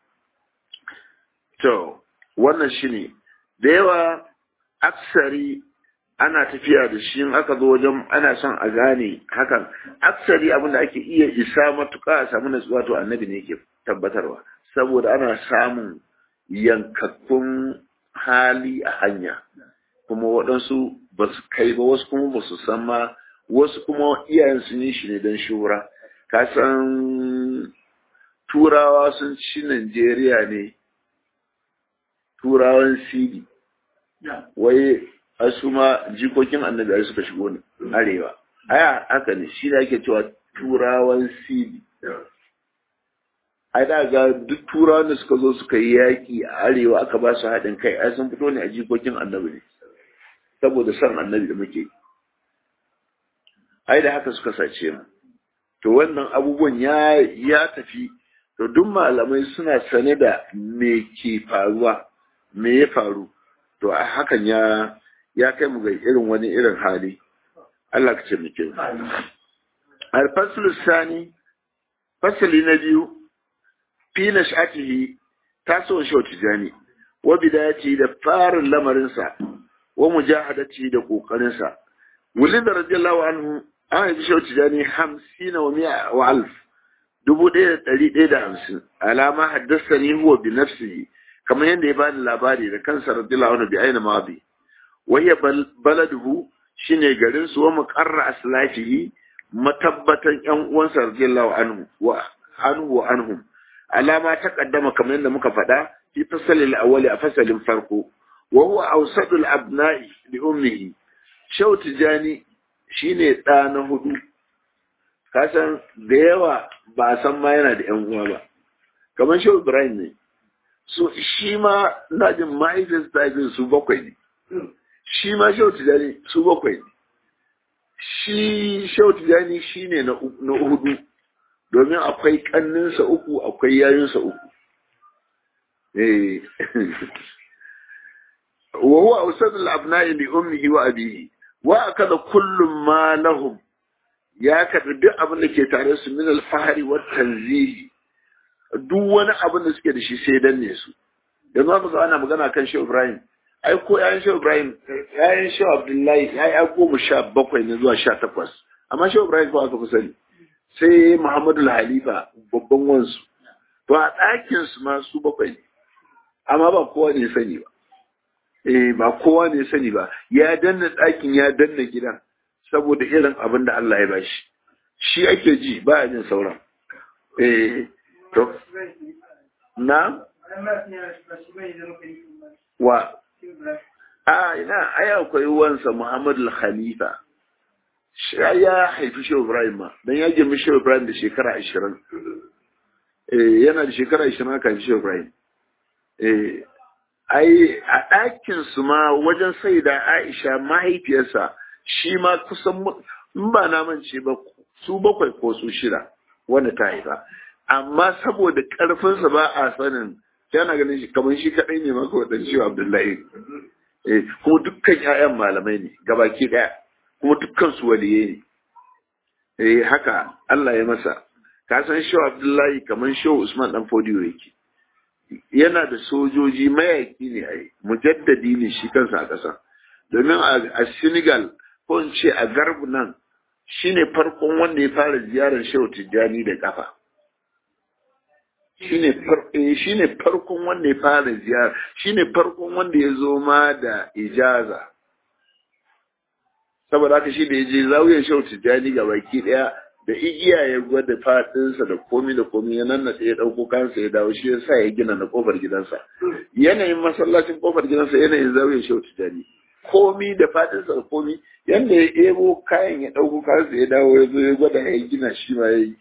[SPEAKER 1] to wannan shi ne da yawa aksari ana tafiya da shi in aka zo wajen ana son a gane hakan aksari abin da ake iya isa matuƙa a samu natsuwa to annabi ne ke tabbatarwa saboda ana samun yankakkun hali a hanya kuma waɗansu ba su kai ba wasu kuma ba su san ma wasu kuma iyayen sun yi shi ne don shura ka san turawa sun ci Najeriya ne turawan sidi wai su ma jikokin annabi ai suka shigo ne arewa aya haka ne shi ne ake cewa turawan sidi ai da ga duk turawan da suka zo suka yi yaƙi a arewa aka ba su haɗin kai ai sun fito ne a jikokin annabi ne saboda son annabi da muke ai da haka suka sace mu to wannan abubuwan ya ya tafi to duk malamai suna sane da me ke faruwa me ya faru to a hakan ya ya kai mu ga irin wani irin hali Allah ka ce mu ke al-faslu sani fasali na biyu fi nash'atihi taso shi tijani wa bidayati da farin lamarinsa wa mujahadati da kokarinsa wulid radiyallahu anhu an yi shi tijani 50 wa 100 wa alf dubu ɗaya da ɗari ɗaya da hamsin alama haddasa ni huwa bi nafsihi kamar yadda ya bani labari da kansa radiyallahu anhu bi aina madi wa hiya baladuhu shine garin su wa muqarra aslafihi matabbatan yan uwansa radiyallahu anhu wa anhu wa anhum alama ta kaddama kamar yadda muka faɗa fi fasalil awwali a fasalin farko wa huwa awsadul abna'i li ummihi shaw tijani shine ɗa na hudu kasan da yawa ba a san ma yana da yan uwa ba kamar shaw ibrahim ne so shi ma na jin mahaifin stafin su bakwai ne shi ma shehu tijani su bakwai ne shi shehu tijani shi ne na hudu domin akwai kanninsa uku akwai yayinsa uku wa huwa awsad al-abna'i li ummihi wa abihi wa akada kullum ma lahum ya kada duk abin da ke tare su min al-fahri wa tanzihi duk wani abin da suke da shi sai danne su yanzu aka ga ana magana kan Shehu Ibrahim ai ko yayin Shehu Ibrahim yayin Shehu Abdullahi yayi ai goma sha bakwai ne zuwa sha takwas amma Shehu Ibrahim ko aka fi sani sai Muhammadu Halifa babban wansu to a ɗakin su ma su bakwai ne amma ba kowa ne sani ba eh ba kowa ne sani ba ya danna ɗakin ya danna gidan saboda irin abin da Allah ya bashi shi ake ji ba a jin sauran eh to na wa a ina ai akwai wansa Muhammadu Khalifa shi ya haifi Shehu Ibrahim ma dan ya girmi Shehu Ibrahim da shekara ashirin eh yana da shekara ashirin aka haifi Shehu Ibrahim eh ai a ɗakin su ma wajen sai da Aisha mahaifiyarsa shi ma kusan in ba na mance ba su bakwai ko su shida wanda ta haifa amma saboda ƙarfinsa ba a sanin yana ganin shi kamar shi kaɗai ne maka waɗanda shi Abdullahi eh kuma dukkan ƴaƴan malamai ne gabaki ɗaya kuma dukkan su waliye ne eh haka Allah ya masa ka san shi Abdullahi kamar shi Usman dan Fodiyo yake yana da sojoji mayaki ne ai mujaddadi ne shi kansa a ƙasa domin a Senegal ko in ce a garbu nan shine farkon wanda ya fara ziyarar Shehu Tijjani da kafa shine farkon wanda ya fara ziyara shine farkon wanda ya zo ma da ijaza saboda haka shi da ya je zawiyar Shehu Tijjani ga baki daya da igiya ya gwada fadinsa da komi da komi ya nan ya dauko kansa ya dawo shi ya sa ya gina na kofar gidansa yanayin masallacin kofar gidansa yanayin zawiyar Shehu Tijjani komi da fadinsa da komi yanda ya ebo kayan ya dauko kansa ya dawo ya zo ya gwada ya gina shi ma ya yi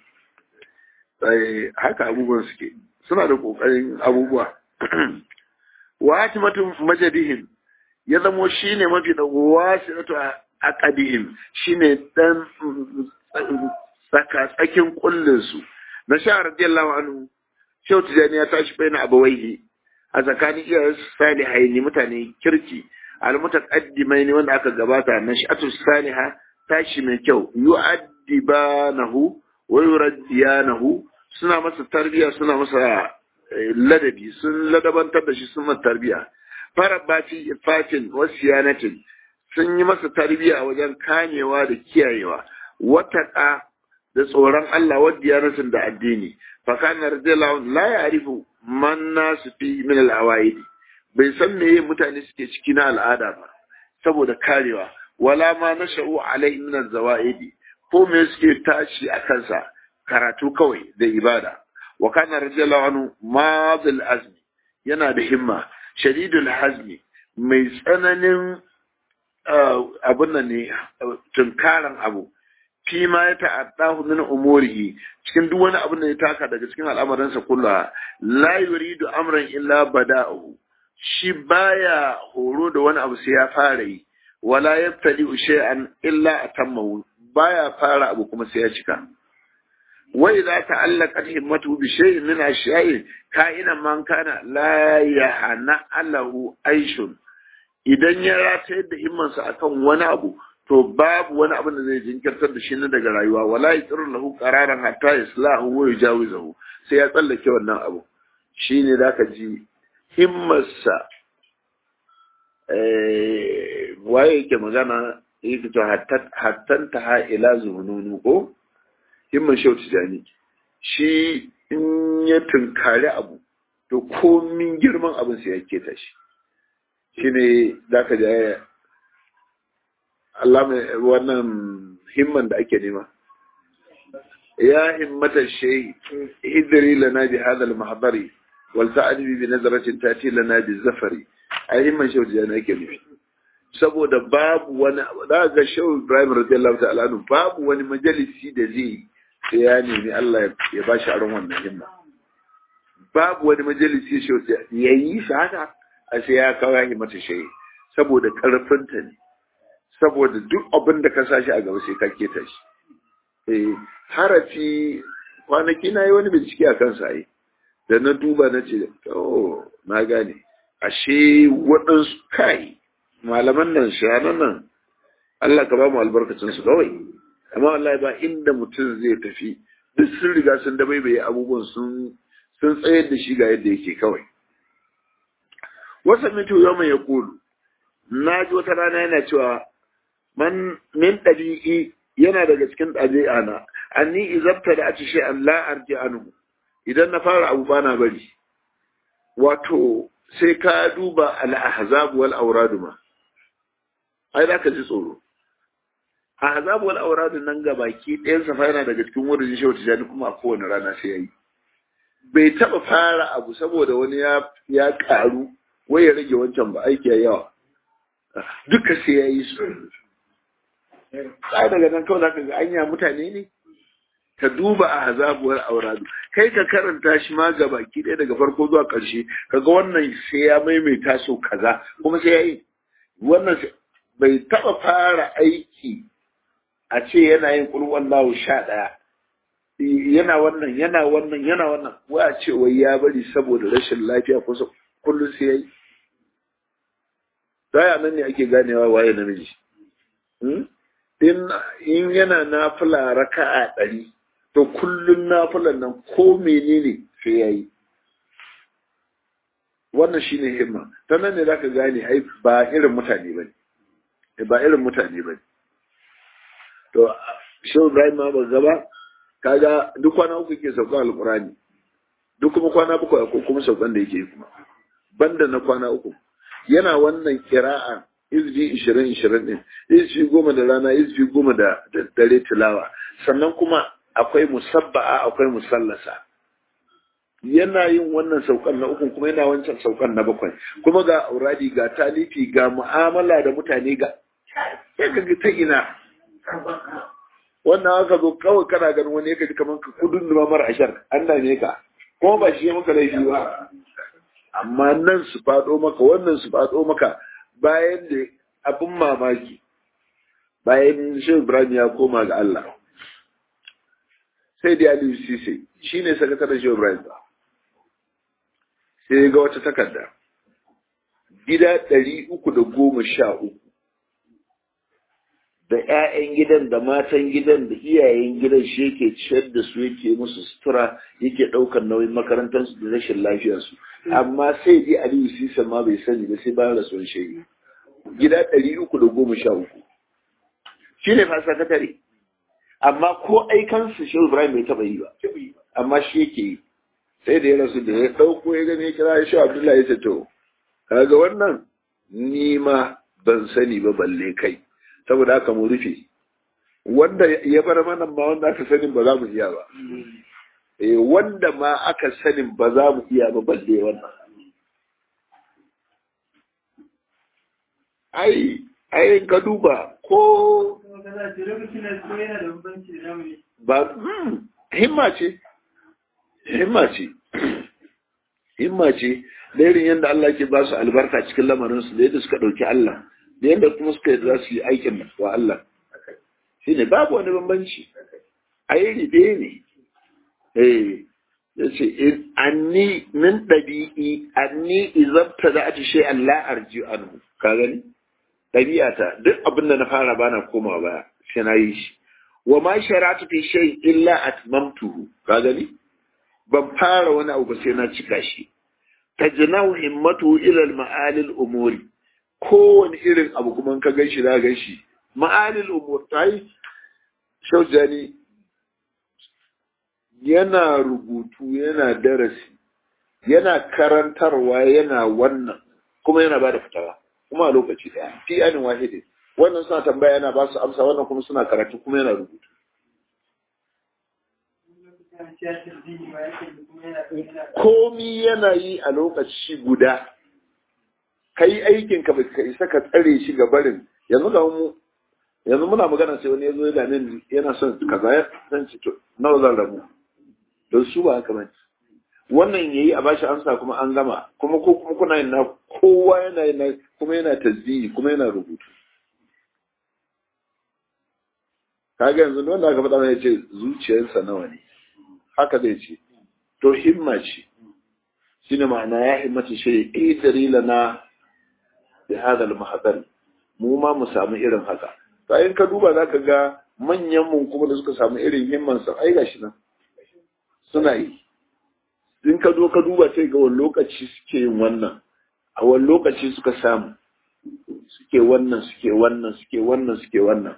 [SPEAKER 1] haka abubuwan suke suna da kokarin abubuwa wa hatimatu majadihim ya zamo shine mafi da wasilatu aqadihim shine dan saka tsakin kullun su na sha radiyallahu anhu Shehu Tijani ya tashi bayan abawaihi a tsakanin iyayen salihai mutane kirki almutaqaddimai ne wanda aka gabata na sha'atu saliha tashi mai kyau yu'addibanahu wa yuraddiyanahu suna masa tarbiya suna masa ladabi sun ladabantar da shi sun masa tarbiya fara bafi fatin wasiyanatin sun yi masa tarbiya wajen kamewa da kiyayewa wataka da tsoron Allah wa diyanatin da addini fa kana radiyallahu la ya'rifu man nasu fi min al-awaidi bai san meye mutane suke ciki na al'ada ba saboda karewa wala ma nasha'u alai min az-zawaidi ko me suke tashi a kansa karatu kawai da ibada wa kana radiyallahu anhu madil azmi yana da himma shadidul hazmi mai tsananin abun nan ne tunkaran abu fi ma ya ta'addahu min umurihi cikin duk wani abin da ya taka daga cikin al'amuransa kulla la yuridu amran illa bada'uhu shi baya horo da wani abu sai ya fara yi wala yaftali shay'an illa atammahu baya fara abu kuma sai ya cika wa idza ta'allaqat himmatu bi shay'in min ashya'i ka'ina man kana la yahna alahu aishun idan ya ratayar da himmansa akan wani abu to babu wani abin da zai jinkirtar da shi na daga rayuwa wala yaqir lahu qararan hatta yaslahu wa yujawizahu sai ya tsallake wannan abu shine zaka ji himmarsa eh waye yake magana yake to hattan ta ha ila zununu ko himman shautu jani shi in ya tunkari abu to komin girman abin sai ya keta shi shine zaka ji Allah mai wannan himman da ake nema ya himmata shay hidri lana bi hadha al-mahdari wal ta'dibi bi nazratin tati lana bi zafari ai himman shehu da ake nufi saboda babu wani da ga shehu Ibrahim radiyallahu ta'ala anhu babu wani majalisi da zai sai ya nemi Allah ya bashi aron wannan himma babu wani majalisi shi ya yi shi haka a sai ya kawo ya mata shi saboda karfinta ne saboda duk abin da ka sashi a gaba sai ka keta shi eh harafi kwanaki na yi wani bincike a kansa yi da na duba na ce oh na gane ashe waɗansu kai malaman nan shanan nan Allah ka ba mu albarkacin su kawai amma wallahi ba inda mutum zai tafi duk sun riga sun dabaibaye abubuwan sun sun tsayar da shi ga yadda yake kawai wasa mitu yau mai ya kulu na ji wata rana yana cewa man min ɗabi'i yana daga cikin ɗabi'a na anni izabta da aci shi an la'arji anhu idan na fara abu bana bari wato sai ka duba al-ahzab wal awrad ma ai za ka ji tsoro ahzab wal awrad nan ga baki ɗayan safa yana daga cikin wurin shi wata jani kuma a kowane rana sai yayi bai taba fara abu saboda wani ya ya karu wai ya rage wancan ba aiki yawa duka sai yayi su sai daga nan kawai zaka ga anya mutane ne ka duba a hazabuwar auradu kai ka karanta shi ma ga baki ɗaya daga farko zuwa ƙarshe kaga wannan sai ya maimaita so kaza kuma sai ya yi wannan bai taɓa fara aiki a ce yana yin ƙulwan lawo sha ɗaya yana wannan yana wannan yana wannan wai a ce wai ya bari saboda rashin lafiya ko kullum sai ya yi Daya nan ne ake ganewa waye namiji. In yana nafila raka'a ɗari, to kullum nafilan nan ko menene sai ya yi. Wannan shi ne himma. Ta nan ne za ka gane ai ba irin mutane ba ne. Ba irin mutane ba ne. To, shi Ibrahim ma ba gaba, kaga duk kwana uku ke saukan alkurani. Duk kuma kwana bakwai ko kuma saukan da yake kuma. Banda na kwana uku. yana wannan kira'a izbi ishirin ishirin ɗin izbi goma da rana izbi goma da dare tilawa sannan kuma akwai musabba'a akwai musallasa yana yin wannan saukan na uku kuma yana wancan saukan na bakwai kuma ga auradi ga talifi ga mu'amala da mutane ga ya ga ta ina wannan aka zo kawai kana ganin wani ya ji kamar ka kudin mara ashar an dame ka kuma ba shi ya maka laifi ba amma nan su faɗo maka wannan su faɗo maka bayan da abin mamaki bayan shi Ibrahim ya koma ga Allah sai da Aliyu Sise shi ne sakataren shi Ibrahim ba sai ga wata takarda gida ɗari uku da goma sha uku da ‘ya'yan gidan da matan gidan da iyayen gidan shi yake ciyar da su yake musu sutura yake ɗaukar nauyin makarantarsu da rashin lafiyarsu amma sai dai aliyu sisa ma bai sani ba sai bayan rasuwar shege gida ɗari uku da goma sha uku shi ne fasa katare amma ko aikansu shi ibrahim bai taɓa yi ba amma shi yake yi sai da ya rasu da ya ɗauko ya gani ya kira shi abdullahi ya ce to kaga wannan ni ma ban sani ba balle kai saboda haka mu rufe wanda ya bar mana ma wanda aka sanin ba za mu iya ba eh wanda ma aka sanin ba za mu iya ba balle wannan ai ai ka duba ko ba himma ce himma ce himma ce da irin yadda Allah ke ba su albarka cikin lamarinsu da yadda suka ɗauki Allah da yadda kuma suka yi za su yi aikin wa Allah shi ne babu wani bambanci a yi ribe ne eh ya ce anni min ɗabi'i anni izabta da ati shi Allah arji anhu ka gani ɗabi'ata duk abin da na fara bana koma baya sai na yi shi wa ma sharatu fi shay illa atmamtuhu ka gani ban fara wani abu ba sai na cika shi tajnahu himmatu ila al-ma'ali al-umuri kowane irin abu kuma ka gan shi za gan shi ma'anil umur ta yi shaujani yana rubutu yana darasi yana karantarwa yana wannan kuma yana ba da fitawa kuma a lokaci daya fi yanin wahidin wannan suna tambaya yana ba su amsa wannan kuma suna karatu kuma yana rubutu komi yana yi a lokaci guda ka yi aikin ka ka isa ka tsare shi ga barin yanzu ga mu yanzu muna magana sai wani ya zo ya dame yana son kaza ya san ci to nawa zan rabu don su ba haka bane wannan yayi a bashi amsa kuma an gama kuma ko kuma kuna yin na kowa yana yin kuma yana tasbihi kuma yana rubutu kaga yanzu wanda aka faɗa mai ce zuciyarsa nawa ne haka zai ce to himma ce shine ma'ana ya himmata shi idari lana bi hada al mu ma mu samu irin haka to in ka duba zaka ga manyan mun kuma da suka samu irin himman sa ai gashi nan suna yi in ka zo ka duba sai ga wani lokaci suke yin wannan a wani lokaci suka samu suke wannan suke wannan suke wannan suke wannan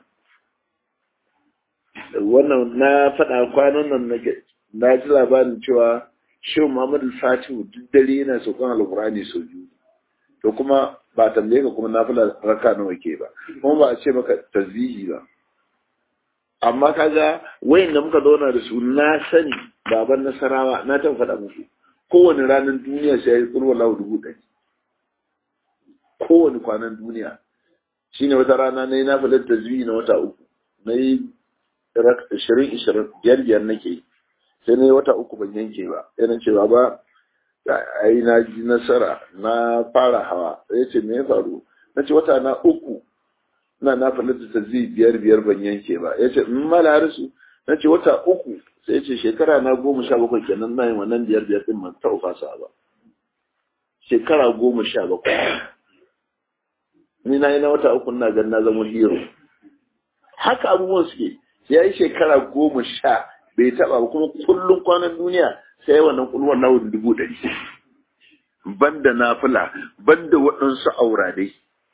[SPEAKER 1] wannan na faɗa kwanan nan na ji labarin cewa shehu muhammadu fatihu duk dare yana saukan alkurani sau biyu to kuma ba tambaye ka kuma na fi raka nawa ke ba kuma ba a ce maka tazihi ba amma kaga wayan da muka zauna da su na sani baban nasarawa na taɓa faɗa muku kowane ranar duniya sai ya yi tsurwa lahu dubu ɗari kowane kwanan duniya shine wata rana na yi na faɗar tazihi na wata uku na yi ishirin ishirin biyar biyar nake yi sai na yi wata uku ban yanke ba yana cewa ba ai na ji nasara na fara hawa ya ce me ya faru na ce wata na uku na na falata ta zai biyar biyar ban yanke ba ya ce in mala harisu na ce wata uku sai ya ce shekara na goma sha bakwai kenan na yin wannan biyar biyar din man taɓa fasa ba shekara goma sha bakwai ni na yi na wata uku na gan na zama hero haka abubuwan suke ya yi shekara goma sha bai taba ba kuma kullum kwanan duniya sai yi wannan kulwar lawun dubu ɗari banda nafila banda waɗansu auradai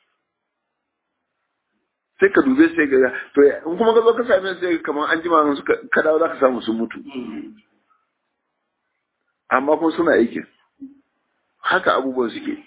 [SPEAKER 1] sai ka dube sai ga to in kuma ka zo ka same sai kamar an jima su ka dawo za ka samu sun mutu amma kuma suna aikin haka abubuwan suke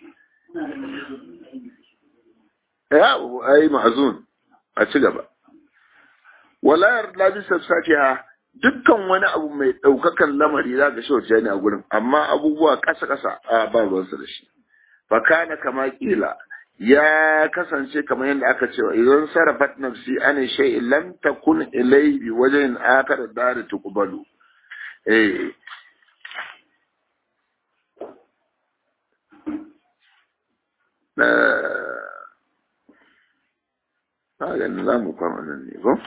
[SPEAKER 1] ya ai ma'azun a ci gaba walayar labisar satiha dukkan wani abu mai ɗaukakan lamari za ka shauce ne a gurin amma abubuwa ƙasa-ƙasa a ba ruwansa da shi fakana kama kila ya kasance kamar yadda aka cewa idan sarrafat nafsi an shay lam takun ilai bi wajen akar dari tuqbalu eh na ga za mu kwama nan ne ko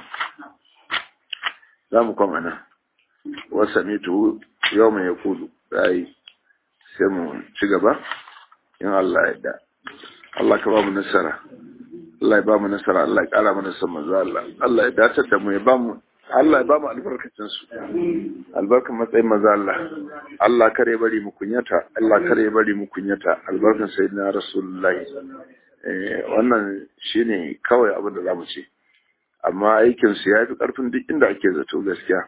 [SPEAKER 1] za mu kwama nan wasa ne tu yau mai ya kudu yi sai mu ci gaba in Allah ya da Allah ka ba mu nasara Allah ya ba mu nasara Allah ya kara mana san manzo Allah Allah ya dace da mu ya ba mu Allah ya ba mu albarkacin su albarkan matsayin manzo Allah Allah kare bari mu kunyata Allah kare bari mu kunyata albarkan sayyidina rasulullahi wannan shine kawai abin da za mu ce amma aikinsu ya fi ƙarfin duk inda ake zato gaskiya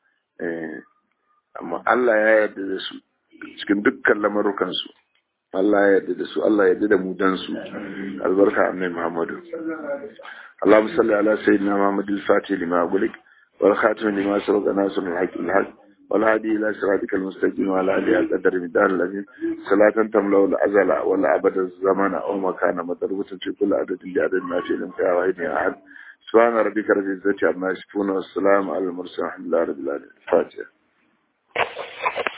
[SPEAKER 1] amma Allah ya yarda da su cikin dukkan lamarukansu Allah ya yarda da su Allah ya yarda da mu dan su albarka annabi Muhammadu Allahumma salli ala sayyidina Muhammad al-Fatih lima gulik wal khatim lima sabaqa nasr al-haq al-haq والهادي إلى صراطك المستقيم وعلى آله قدر مدار الذين صلاة تملأ الأزل ولا أبد الزمان أو مكان مضروبة في كل عدد بعدد ما في الانتهاء واحد أحد سبحان ربك رب العزة عما يصفون والسلام على المرسلين الحمد لله رب العالمين الفاتحة